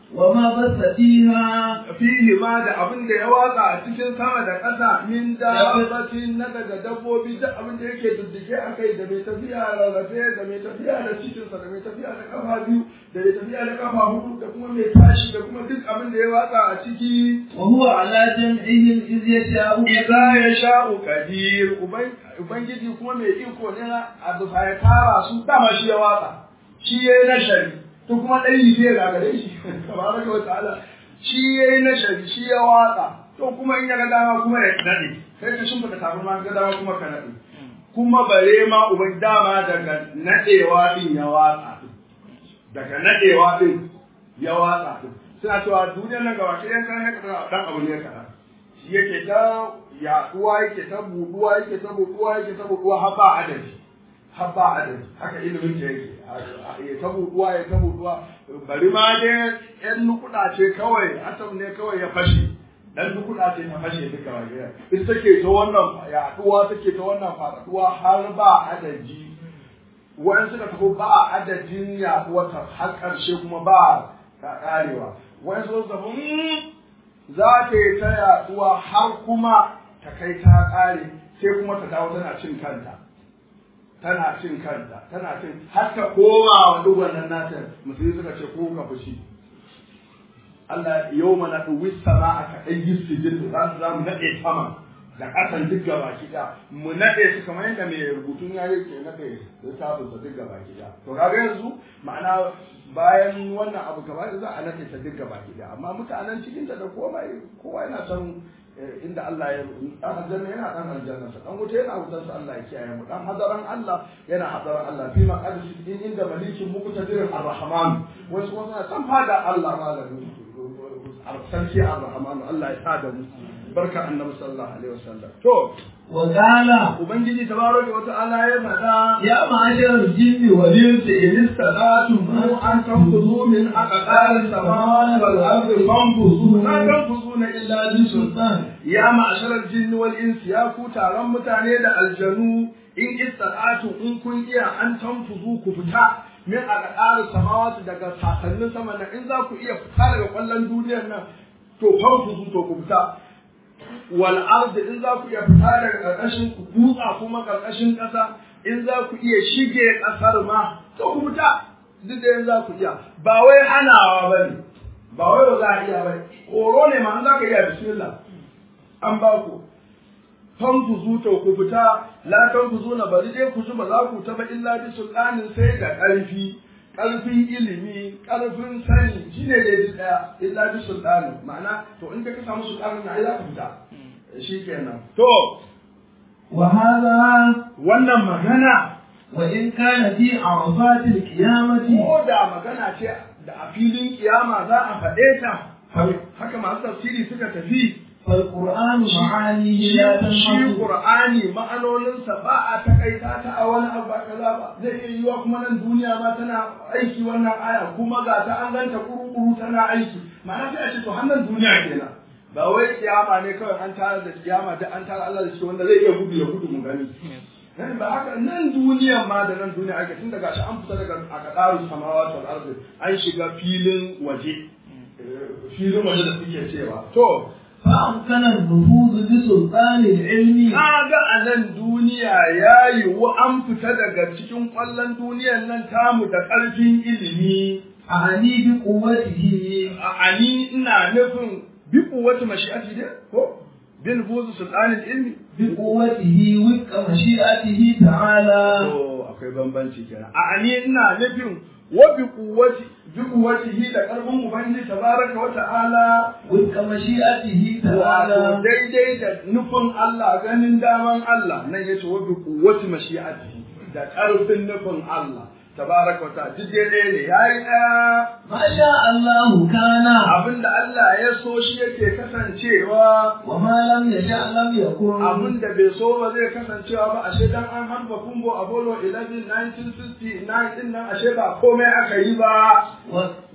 وما بث فيها fihi ma da abin da ya watsa a cikin sama da ƙasa min dabbatin na daga dabbobi duk abin da yake dudduke a kai da mai tafiya rarrafe da mai tafiya da cikinsa da mai tafiya da kafa biyu da mai tafiya da kafa hudu da kuma mai tashi da kuma duk abin da ya watsa a ciki وهو على جمعهم إذ يشاء Iza ya sha'u kadir Ubangiji kuma mai iko ne na a bisa ya tara su dama shi ya watsa shi ya yi nashari to kuma ɗan yi zai gagare shi tabaraka wa ta'ala shi ya yi nashari shi ya watsa to kuma in ya ga dama kuma ya naɗe kai ka shimfiɗa kafin ma ga dama kuma ka naɗe kuma bare ma uban dama daga naɗewa ɗin ya watsa daga naɗewa ɗin ya watsa suna cewa duniyar nan gaba ɗaya kan haka ɗan abu ne kaɗan shi yake ta yaɗuwa yake ta buɗuwa yake ta buɗuwa yake ta buɗuwa har ba adadi har ba adadi haka ilimin ke yake ya ta buɗuwa ya ta buɗuwa bari ma dai ƴan nukuɗa ce kawai atom ne kawai ya fashe dan nukuɗa ce ta fashe duka wajen ita take ta wannan yaɗuwa take ta wannan faɗaɗuwa har ba adadi wani suka tafi ba adadin yaɗuwarta har ƙarshe kuma ba ta ƙarewa wani suka tafi za ta yi ta yaduwa har kuma ta kai ta ƙare sai kuma ta dawo tana cin kanta tana cin kanta tana cin har ta koma wa duk wannan nata musulmi suka ce ko ka fushi Allah yau mana duwi sama a kaɗai yi sijin za su za mu naɗe sama da ƙasan duk gaba kiɗa mu naɗe su kamar yadda mai rubutun ya yi ke naɗe littafin sa duk gaba kiɗa to kaga yanzu ma'ana bayan wannan abu gaba da za a naɗe ta duk gaba kiɗa amma mutanen cikin ta da komai kowa yana son inda Allah ya dan aljanna yana dan aljanna sa dan wuta yana wutar sa Allah ya kiyaye mu dan hadaran Allah yana hadaran Allah fi maqadis din inda malikin muqtadir ar-rahman wai su wannan san fada Allah malamin sarki ar-rahman Allah ya sada mu barka annabi sallallahu alaihi wasallam to وقال ubangiji tabaraka wa ta'ala ya faɗa يا معشر الجن والإنس إن استطعتم mu an tanfuzu min aqdar samawati wal ardi fanfuzu la tanfuzuna illa bi sultan ya ma'sharal jinn wal ins ya ku taron mutane da aljanu in istata'tu in kun iya an tanfuzu ku fita min aqdar samawati daga sasannin sama nan in za ku iya fita daga kwallon duniyar nan to fanfuzu to ku fita wal ardi in za ku iya fita daga karkashin ku dutsa kuma karkashin ƙasa in za ku iya shige ƙasar ma to ku fita duk da za ku iya ba wai hanawa ba ne ba wai ba za a iya ba horo ne ma an za ka iya bismillah an ba ku fan ku zuta ku fita la tan ku zuna bari dai ku ba za ku taba illa bi sultanin sai da ƙarfi ƙarfin ilimi ƙarfin sani shine dai duk ɗaya illa bi sultanin ma'ana to in ka samu sultanin na ai za ka fita shikenan to وهذا wannan magana وإن كان في عرفات القيامة ko da magana ce da a filin kiyama za a faɗe ta haka masu tafsiri suka tafi فالقرآن معانيه لا shi تنحصر Qur'ani ma'anoninsa ba a takaita ta a wani abu ba kaza ba zai iya yiwa kuma nan duniya ma tana aiki wannan aya kuma ga ta an ganta kuru-kuru tana aiki ma'ana sai a ce to hannun duniya kenan ba wai kiyama ne kawai an tara da kiyama da an tara Allah da shi wanda zai iya gudu ya gudu mu gani nan ba haka nan duniyan ma da nan duniya ake tun daga shi an fita daga akadaru samawati wal ardi an shiga filin waje eh, filin waje da suke cewa to فأمكن النفوذ بسلطان العلم Kaga a nan duniya ya yiwu an fita daga cikin ƙwallon duniyan nan tamu da ƙarfin ilimi. أعني بقوته A ani ina nufin bi kuwatu mashi'ati ne ko bin buzu sultanin ilmi. بقوته وفق مشيئته تعالى To akwai bambanci kenan. A ani ina nufin wa bi kuwati bi kuwatihi da ƙarfin ubangiji tabaraka wa ta'ala وفق مشيئته wato تعالى daidai da nufin Allah ganin daman Allah nan yace wa bi kuwati mashi'ati da ƙarfin nufin Allah tabaraka wa ta'ala duk daidai ne yayi ɗaya ما شاء الله كان abinda Allah ya so shi yake kasancewa وما لم يشاء لم يكن abinda bai so ba zai kasancewa ba ashe dan an harba kumbo Apollo 11 1969 din nan ashe ba komai aka yi ba و-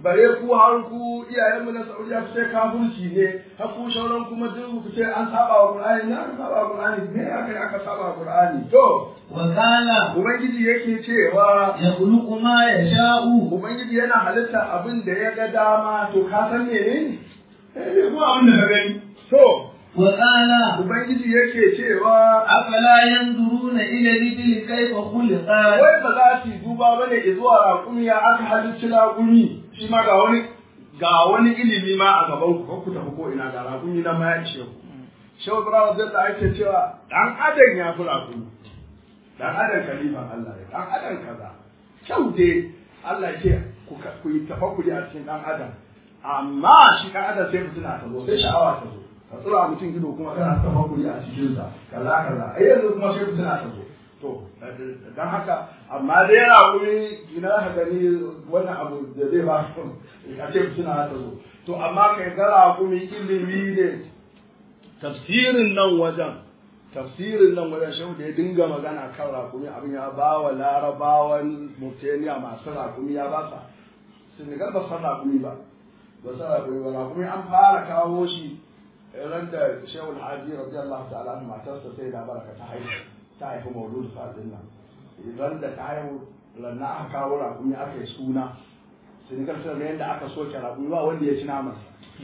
bare ku har ku iyayenmu na Saudiya ku ce kafirci ne har ku shauran kuma duk ku ce an saba wa Qur'ani na aka saba wa Qur'ani ne aka aka saba wa Qur'ani to وقال ubangiji yake cewa يخلق ما يشاء ubangiji yana halitta abin da ya ga dama to ka san menene eh ne kuma abin da ka gani to وقال ubangiji yake cewa أفلا ينظرون إلى الإبل كيف خلقت wai ba za su yi duba ba ne zuwa raƙumi ya aka halicci raƙumi shi ma ga wani ga wani ilimi ma a gaban ku ku tafi ko ina ga raƙumi na ma ya ishe ku shehu ibrahim zai da ake cewa dan adam ya fi raƙumi dan adam kalifan Allah ne dan adam kaza kyau dai Allah ce ku ku yi tafakkuri a cikin dan adam amma shi dan adam sai fitina ta zo sai sha'awa ta zo ka tsura mutum ido kuma kana tafakkuri a cikin sa kaza kaza ai yanzu kuma sai fitina ta zo to dan haka amma dai yana wuri ina ka gani wannan abu da zai ba a ce fitina ta zo to amma kai gara kuma ilimi ne tafsirin nan wajen tafsirin nan wajen shehu da ya dinga magana kan rakumi abin ya ba wa larabawan mutaniya masu rakumi ya ba sa senegal ba san rakumi ba ba san rakumi ba rakumi an fara kawo shi ran da shehu alhaji radiyallahu ta'ala anhu matarsa sai da baraka ta haihu ta haifi maulud fadin nan idan da ta haihu lanna aka kawo rakumi aka yi suna senegal sai da yadda aka soke rakumi ba wanda ya ci naman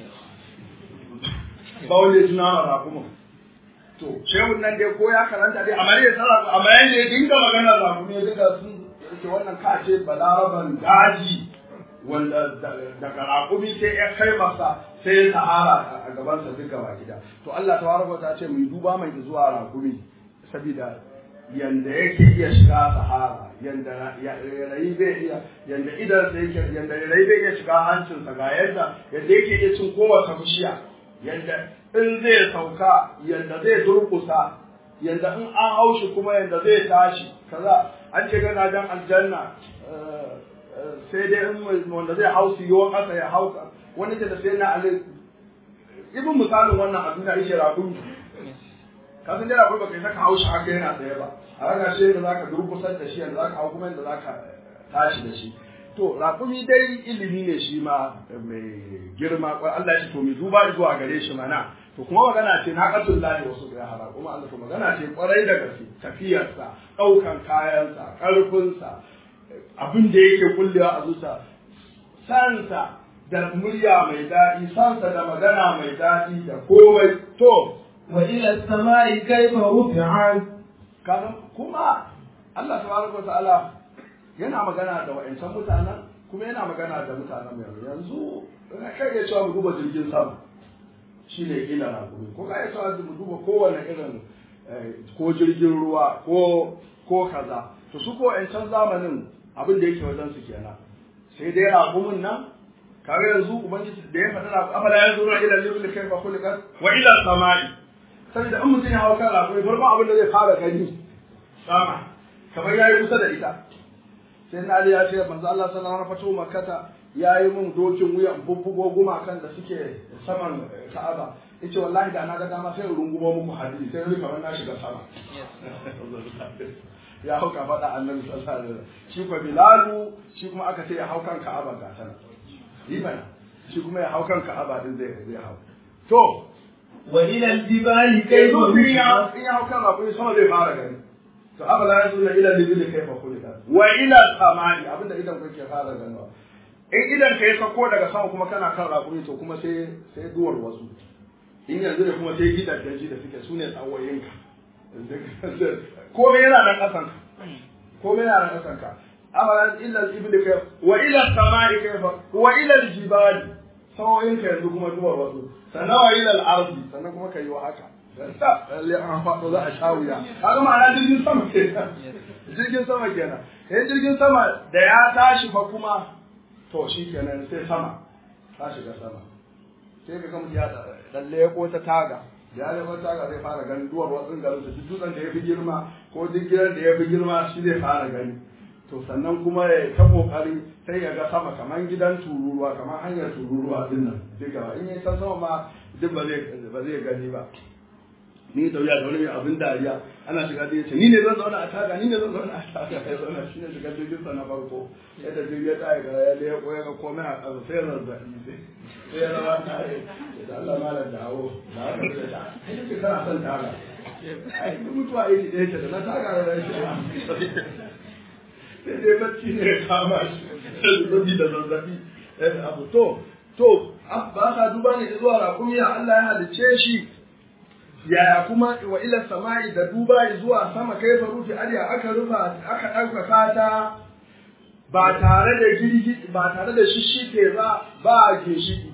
ba wanda ya ci naman rakumin to shehun nan dai ko ya karanta dai amma ya tsara amma yayin da ya dinga magana da mu ne duka sun ce wannan ka ce balaraban daji wanda daga raƙumi sai ya kai masa sai ya sahara a gabansa duka ba gida to Allah tabaraka ta ce mu duba mai zuwa raƙumi saboda yanda yake iya shiga sahara yanda rayi bai iya yanda idan sai yake yanda rayi bai iya shiga hancinsa ga yadda yanda yake iya cin kowace bishiya yanda in zai sauka yanda zai durkusa yanda in an haushi kuma yanda zai tashi kaza an ce gana dan aljanna sai dai in wanda zai hausi yiwa kasa ya hauka wani ce da sai na ali ibn misalin wannan abin da yake rabu ka san dai rabu baka saka haushi haka yana tsaye ba a raga shi da zaka durkusar da shi yanda zaka hau kuma yanda zaka tashi da shi to raƙumi dai ilimi ne shi ma mai girma Allah ya ce to mu duba zuwa gare shi mana to kuma magana ce na qatul lahi wasu ya hara kuma Allah to magana ce kwarai da gaske tafiyarsa daukan kayansa karfinsa abin da yake kullewa a zuciya sansa da murya mai daɗi sansa da magana mai daɗi da komai to wa ila samai kaifa rufi'at kaga kuma Allah tabaraka wa ta'ala yana magana da wa'ancan mutanen kuma yana magana da mutanen yanzu yanzu ina kai ya cewa mu duba jirgin sama shi ne ila rakumi ko kai ya cewa mu duba kowane irin ko jirgin ruwa ko ko kaza to su ko wa'ancan zamanin abin da yake wajen su kenan sai dai rakumin nan kaga yanzu ubangiji da ya faɗa rakum afala yanzu na ila libil kayfa khuliqat wa ila samai saboda in mutum ya hawa kan rakumi farkon abin da zai fara gani sama kamar yayi kusa da ita sai na Ali ya ce manzo Allah sallallahu alaihi wasallam makkata yayi mun dokin wuya bubbugo gumakan da suke saman Ka'aba yace wallahi da na ga dama sai rungumo muku hadisi sai ni kamar na shiga sama ya hauka faɗa annabi sallallahu alaihi wasallam shi ko Bilalu shi kuma aka ce ya hau kan Ka'aba ga sana yi bana shi kuma ya hau kan Ka'aba din zai zai hau to wa ila al-jibali kai kayfa zo ya rufi'at in ya hau kan abu sama zai fara gani to abala ya zo ila libili kai fa kulika wa ila samai abinda idan kake fara ganuwa in idan kai sako daga sama kuma kana kan rakuri to kuma sai sai duwar wasu in yanzu ne kuma sai gidan daji da suke sune tsawoyinka komai yana nan kasan ka komai yana nan kasan ka abala illa libili kai wa ila samai kai fa wa ila aljibali tsawoyinka yanzu kuma duwar wasu sannan wa ila al-ardi sannan kuma kai wa haka lalle an faɗo za a sha wuya kaga ma'ana jirgin sama kenan jirgin sama kenan eh jirgin sama da ya tashi fa kuma to shi kenan sai sama ta shiga sama sai ka mutum ya lalle ya kota taga da ya kota taga zai fara ganin duwar watsin garin su duk dutsen da ya fi girma ko duk gidan da ya fi girma shi zai fara gani to sannan kuma ya ta kokari sai ya ga sama kamar gidan tururuwa kamar hanyar tururuwa din nan duka in yi san sama ma duk ba zai ba zai gani ba ni da wuya da wani mai abin dariya ana shiga da yace ni ne zan zauna a taga ni ne zan zauna a taga ya zauna shi ne shiga jirgin sa na farko yadda jirgin ya tsaya ga ya ya koya ga komai a ƙasa sai zazzabi sai sai ya zama ta yi da Allah malam dawo da haka sai ta ai kana son taga ai duk mutuwa iri ɗaya ce da na taga da shi sai dai bacci ne ya kama shi zazzabi da zazzabi abu to to ba ka duba ne zuwa raƙumi ya Allah ya halicce shi yaya kuma wa ila sama'i da duba zuwa sama kai fa rufi ariya aka rufa aka ɗaukaka ta ba tare da girgi ba tare da shishike ba ba ginshiki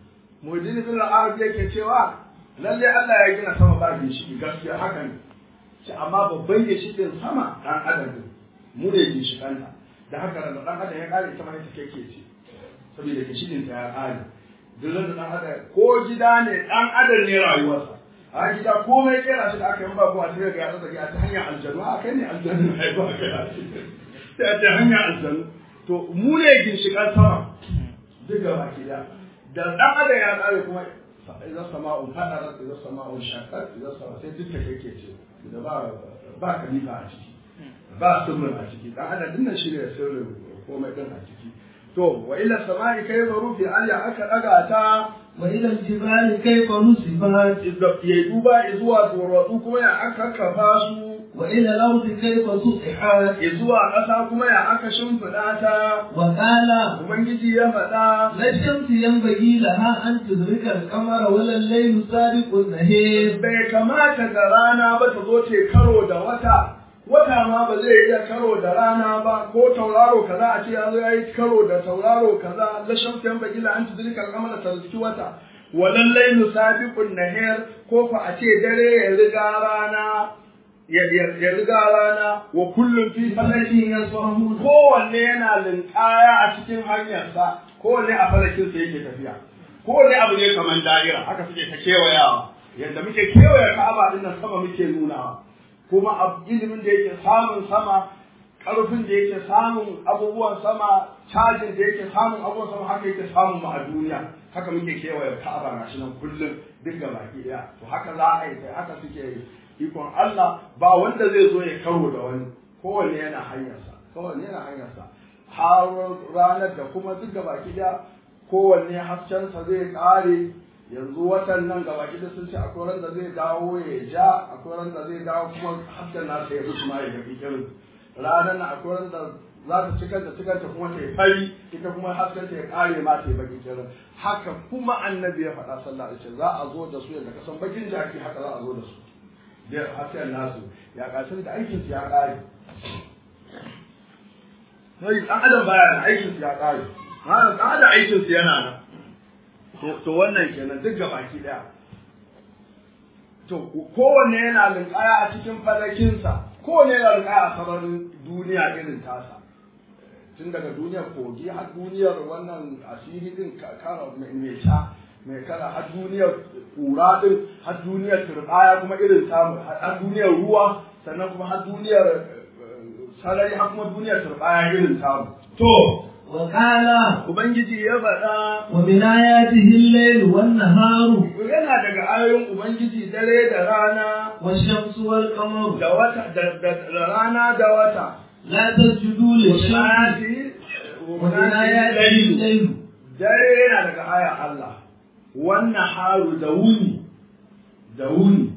mujdin bin al-arab yake cewa lalle Allah ya gina sama ba ginshiki gaskiya haka ne shi amma babban ginshikin sama dan adam ne mu ne ginshikanta da haka da dan adam ya kare sama ne take ce saboda ginshikin ta ya kare duk da dan adam ko gida ne dan adam ne rayuwarsa a gida komai kera shi da aka yi ba ko a sai ga ya tsaka a ta hanyar aljanu a kai ne aljanu ai ba ka sai a ta hanyar aljanu to mu ne ginshikan sama duk gaba gida da dan adam ya kare kuma idan sama'un fadarat idan sama'un shaqqat idan sama sai duk ta kake ce da ba ba kalifa a ciki ba sirrin a ciki dan adam dinnan shi ne sirrin komai din a ciki to wa ila sama'i kayfa rufi alya aka daga ta wa ila jibali kayfa nusifat ya duba zuwa duwatsu kuma ya aka kafa su wa ila al-ardi kayfa sutihat zuwa ƙasa kuma ya aka shimfiɗa ta wa qala ubangiji ya faɗa la shamsu yanbaghi laha an tudrika al-qamara wa al-laylu sabiqu an-nahar bai kamata ga rana ba ta zo ta karo da wata wata ma ba zai iya karo da rana ba ko tauraro kaza a ce ya zo ya yi karo da tauraro kaza la shamsu yanbaghi laha an tudrika al-qamara ta rizki wata walan laylu sabiqun nahar ko fa a ce dare ya riga rana ya riga rana wa kullum fi falakin yasbahun kowanne yana linkaya a cikin hanyarsa kowanne a falakin sa yake tafiya kowanne abu ne kamar da'ira haka suke ta kewayawa yadda muke kewaya ka'aba din nan sama muke nunawa kuma ilimin da yake samun sama karfin da yake samun abubuwan sama cajin da yake samun abubuwan sama haka yake samun mu a duniya haka muke kewaye ka'aba gashi nan kullum duk ga baki daya to haka za a yi haka suke yi ikon Allah ba wanda zai zo ya karo da wani kowanne yana hanyarsa kowanne yana hanyarsa har ranar da kuma duk da baki da kowanne haskensa zai kare yanzu watan nan gaba da sun ce akwai ran da zai dawo ya ja akwai ran da zai dawo kuma hasken nasa ya rushe ma ya gafi irin ranar nan akwai ran da za ta cikar da cikar ta kuma ta yi fari ita kuma hasken ta ya kare ma ta yi baki kirin haka kuma annabi ya faɗa sallallahu alaihi wasallam za a zo da su yadda kasan bakin jaki haka za a zo da su da hasken nasu ya kasar da aikin su ya kare sai dan adam baya da aikin su ya kare ma dan adam aikin su yana nan to to wannan kenan duk gabaki daya to kowanne yana linkaya a cikin falakinsa kowanne yana linkaya a sararin duniya irin tasa tun daga duniyar kogi har duniyar wannan asiri din kara mai sha mai kala har duniyar kura din har duniyar turbaya kuma irin samu har duniyar ruwa sannan kuma har duniyar sarari har kuma duniyar turbaya irin samu to wa qala ubangiji ya faɗa wa min ayatihi al-layl wan nahar yana daga ayoyin ubangiji dare da rana wash-shamsu wal qamar da wata da rana da wata la tasjudu lish-shamsi wa min ayatihi al-layl dare yana daga aya Allah wannan haru da wuni da wuni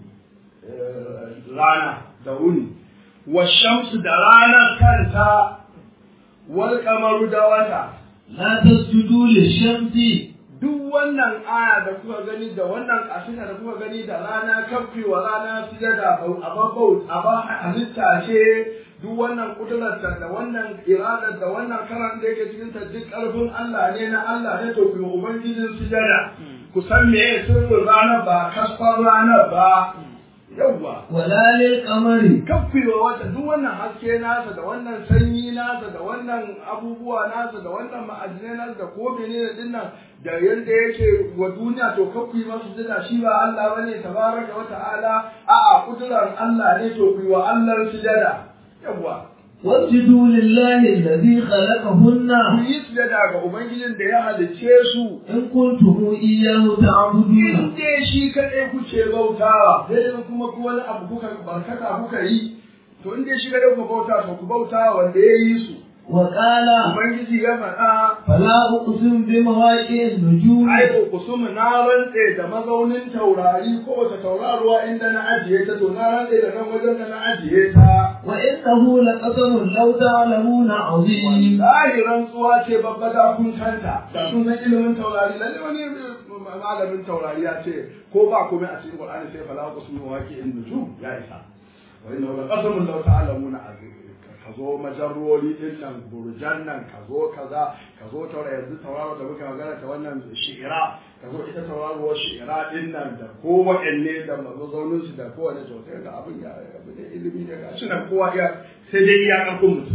rana da wuni wa shamsu da ranar kanta wal kamaru da wata la tasjudu lish-shamsi duk wannan aya da kuka gani da wannan kasida da kuka gani da rana kafi wa rana sujada a babau a ba halitta ce duk wannan kudurarta da wannan iradar da wannan karan da yake cikin ta duk karfin Allah ne na Allah ne to kuma ubangijin sujada ku san me sirrin ranar ba kasfar ranar ba yawwa wala lil qamari kafewa wata duk wannan haske nasa da wannan sanyi nasa da wannan abubuwa nasa da wannan ma'adinai nasa da ko menene din nan da yanda yake wa duniya to kafi masu jira shi ba Allah bane tabaraka wa ta'ala a'a kudurar Allah ne to ku wa Allah sujada yawwa wasjudu lillahi alladhi khalaqahunna ku yi sujada ga ubangijin da ya halicce su in kuntum iyyahu ta'budun in dai shi kaɗai kuke bautawa sai dai kuma ku wani abu kuka barkata kuka yi to in dai shi kaɗai kuka bauta to ku bauta wanda ya yi su وقال ubangiji ya faɗa فلا أقسم بمواقع النجوم ai kusum na rantse da mazaunin taurari kowace tauraruwa inda na ajiye ta to na rantse da nan wajen da na ajiye ta وإنه لقسم لو تعلمون عظيم wallahi rantsuwa ce babba da kun kanta da sun san ilimin taurari lalle wani malamin taurari ya ce ko ba komai a cikin qur'ani sai fala kusum waqi'in nujum ya isa wa inna la qasamun law ta'lamuna azim ka zo majarroli din nan burjan nan ka zo kaza ka zo taurari yanzu tauraro da muka magana ta wannan shi'ira ka zo ita tauraruwar shi'ira din nan da ko waɗanne da mazaunin su da kowane to sai ga abin ya abu da ilimi da gashi nan kowa ya sai dai iya ƙarfin mutum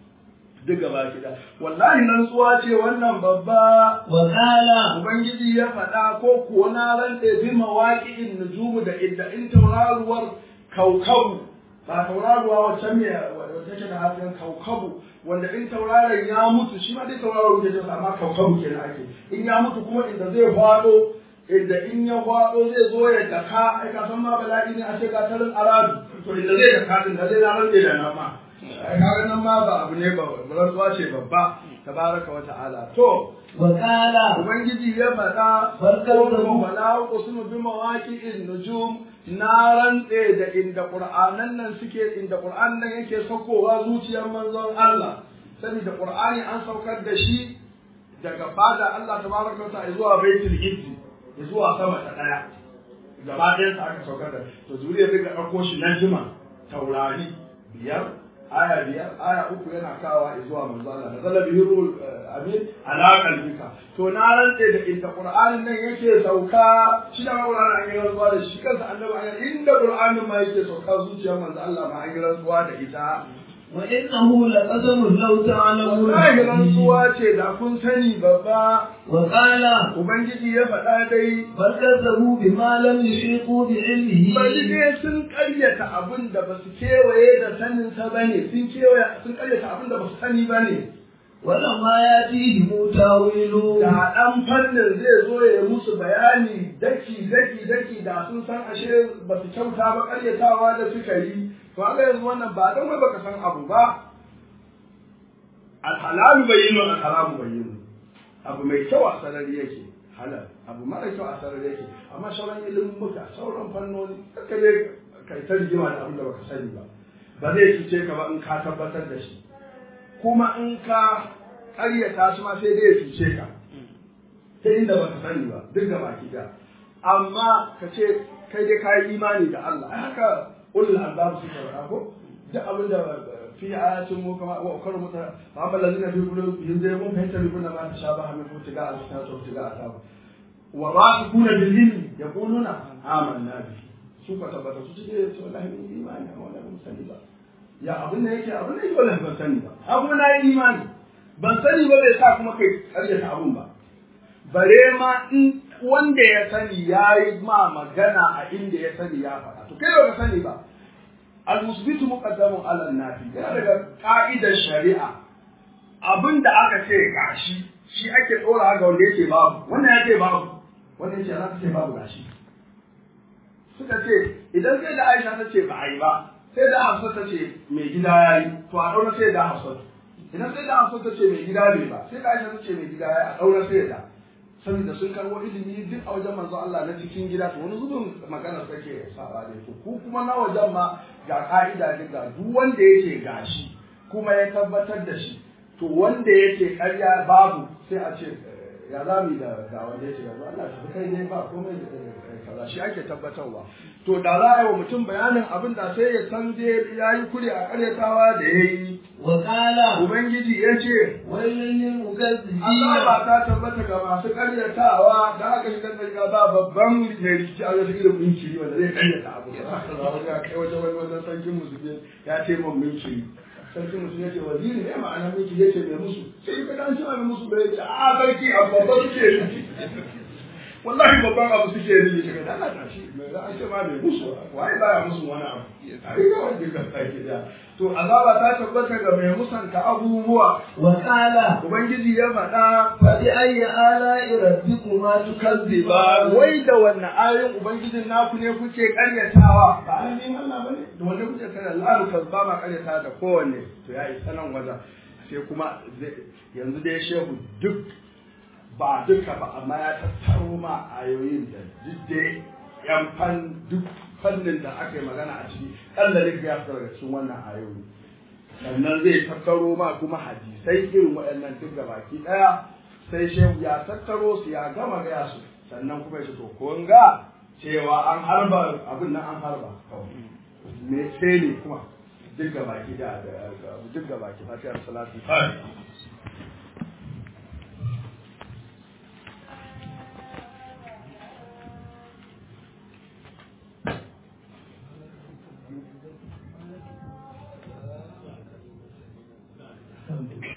duk gaba gida wallahi rantsuwa ce wannan babba وقال ubangiji ya faɗa ko kuwa na rantse bi mawaƙi'in nujumu da idda in tauraruwar kaukabu ba tauraruwa wacce me wacce take da hasken kaukabu wanda in tauraron ya mutu shi ma dai tauraro ne da amma kaukabu kenan ake in ya mutu kuma inda zai faɗo inda in ya faɗo zai zo ya daka ai ka san ma bala'i ne a ce ga tarin aradu to inda zai daka din da zai na rantse da nan ma ai kaga nan ma ba abu ne ba rantsuwa ce babba tabaraka wa ta'ala to وقال Ubangiji ya faɗa Barkar da mu. wala uqsimu bi mawaqi'in nujum na rantse da inda Qur'anan nan suke inda Qur'an nan yake saukowa zuciyar manzon Allah saboda Qur'ani an saukar da shi daga fada Allah tabaraka ta zuwa Baitul Izzi zuwa sama ta daya gaba ɗayan sa aka saukar da to zuriya daga ɗauko shi na jima taurari biyar aya biyar aya uku yana kawa zuwa manzo Allah da zalla bihi ruhul amin ala qalbika to na rantse da inda qur'anin nan yake sauka shi da qur'anin an yi rantsuwa da shi kansa annabi an inda qur'anin ma yake sauka zuciyar manzo Allah ma an yi rantsuwa da ita وإنه لقسم لو تعلمون wallahi عظيم rantsuwa ce da kun sani babba وقال ubangiji ya faɗa dai بل كذبوا بما لم يحيطوا بعلمه bari dai sun karyata abin da ba su kewaye da saninsa ba ne sun kewaye sun karyata abin da ba su sani ba ne ولما يأتيهم تاويله da ɗan fannin zai zo ya musu bayani daki daki daki da sun san ashe ba su kyauta ba karyatawa da suka yi to haka yanzu wannan ba don wai baka san abu ba alhalalu bayyinu alharamu bayyinu abu mai kyau a sarari yake halal abu mara kyau a sarari yake amma sauran ilimin muka sauran fannoni kaka ne kai ta rigima da abin da baka sani ba ba zai cuce ka ba in ka tabbatar da shi kuma in ka ƙaryata shi ma sai dai ya cuce ka ta inda baka sani ba duk da baki da amma ka ce kai dai ka yi imani da Allah ai haka ulul albab suka faɗa ko duk abin da fi ayatin mu kama wa ukar muta fa amma lazina fi qulubihim zai mun fahimta bi kunna ma tashabaha min futiga al-kitab wa futiga al wa rasikuna bil ilmi yaquluna amanna bi su ka tabbata su ce to wallahi mun yi imani amma wallahi mun sani ba ya abin da yake abin da yake wallahi ban sani ba a kuma na yi imani ban sani ba bai sa kuma kai karyata abun ba bare ma in wanda ya sani ya yi ma magana a inda ya sani ya faɗa to kai ba ka sani ba al-musbitu muqaddamun ala nafi yana daga ka'idar shari'a abin da aka ce gashi shi ake tsora ga wanda yake babu wannan yake babu wannan yake za ka ce babu gashi suka ce idan sai da Aisha ta ce ba a yi ba sai da Hafsa ta ce mai gida ya yi to a ɗaura sai da Hafsa idan sai da Hafsa ta ce mai gida ne ba sai da Aisha ta ce mai gida ya yi a ɗaura sai da saboda sun karɓo ilimi duk a wajen manzo Allah na cikin gida to wani zubin magana take saba ne to ku kuma na wajen ma ga ka'ida ne ga duk wanda yake gashi kuma ya tabbatar da shi to wanda yake ƙarya babu sai a ce ya za mu yi da ga wanda yake yanzu Allah ta kai ne ba komai kaza shi ake tabbatarwa to da za a yi wa mutum bayanin abin da sai ya san je ya yi kure a karyatawa da ya yi وقال ubangiji ya ce ويل للمكذبين azaba ta tabbata ga masu karyatawa da aka shiga daga ba babban mai rikici a wajen irin minkiri wanda zai karyata abu da aka zama ya kai wajen wani wajen sarkin musulmi ya ce man minkiri sarkin musulmi ya ce waziri ne ma'ana minkiri ya ce mai musu sai ka dan shi mai musu bai ce a sarki a babba suke yi wallahi babban abu suke yi shi da Allah tashi mai da an ce ma bai musu wai baya musu wani abu a riga wanda ka sake da to azaba ta tabbata ga mai musanta abubuwa وقال ubangiji ya faɗa فبأي آلاء ربكما تكذبان wai da wannan ayoyin ubangijin naku ne kuke karyatawa ba ayoyin Allah bane da wanda kuke karyata Allah ka ba ma karyata da kowanne to ya isa nan wajen sai kuma zai- yanzu dai shehu duk ba duka ba amma ya tattaro ma ayoyin da duk dai yan fan duk fannin da aka yi magana a ciki kallalik ya fita daga cikin wannan ayoyi sannan zai tattaro ma kuma hadisai irin waɗannan duk da baki ɗaya sai shehu ya tattaro su ya gama gaya su sannan kuma ya ce to kun ga cewa an harba abin nan an harba kawai me sai ne kuma duk da baki da duk da baki fatiyar salatu fatiha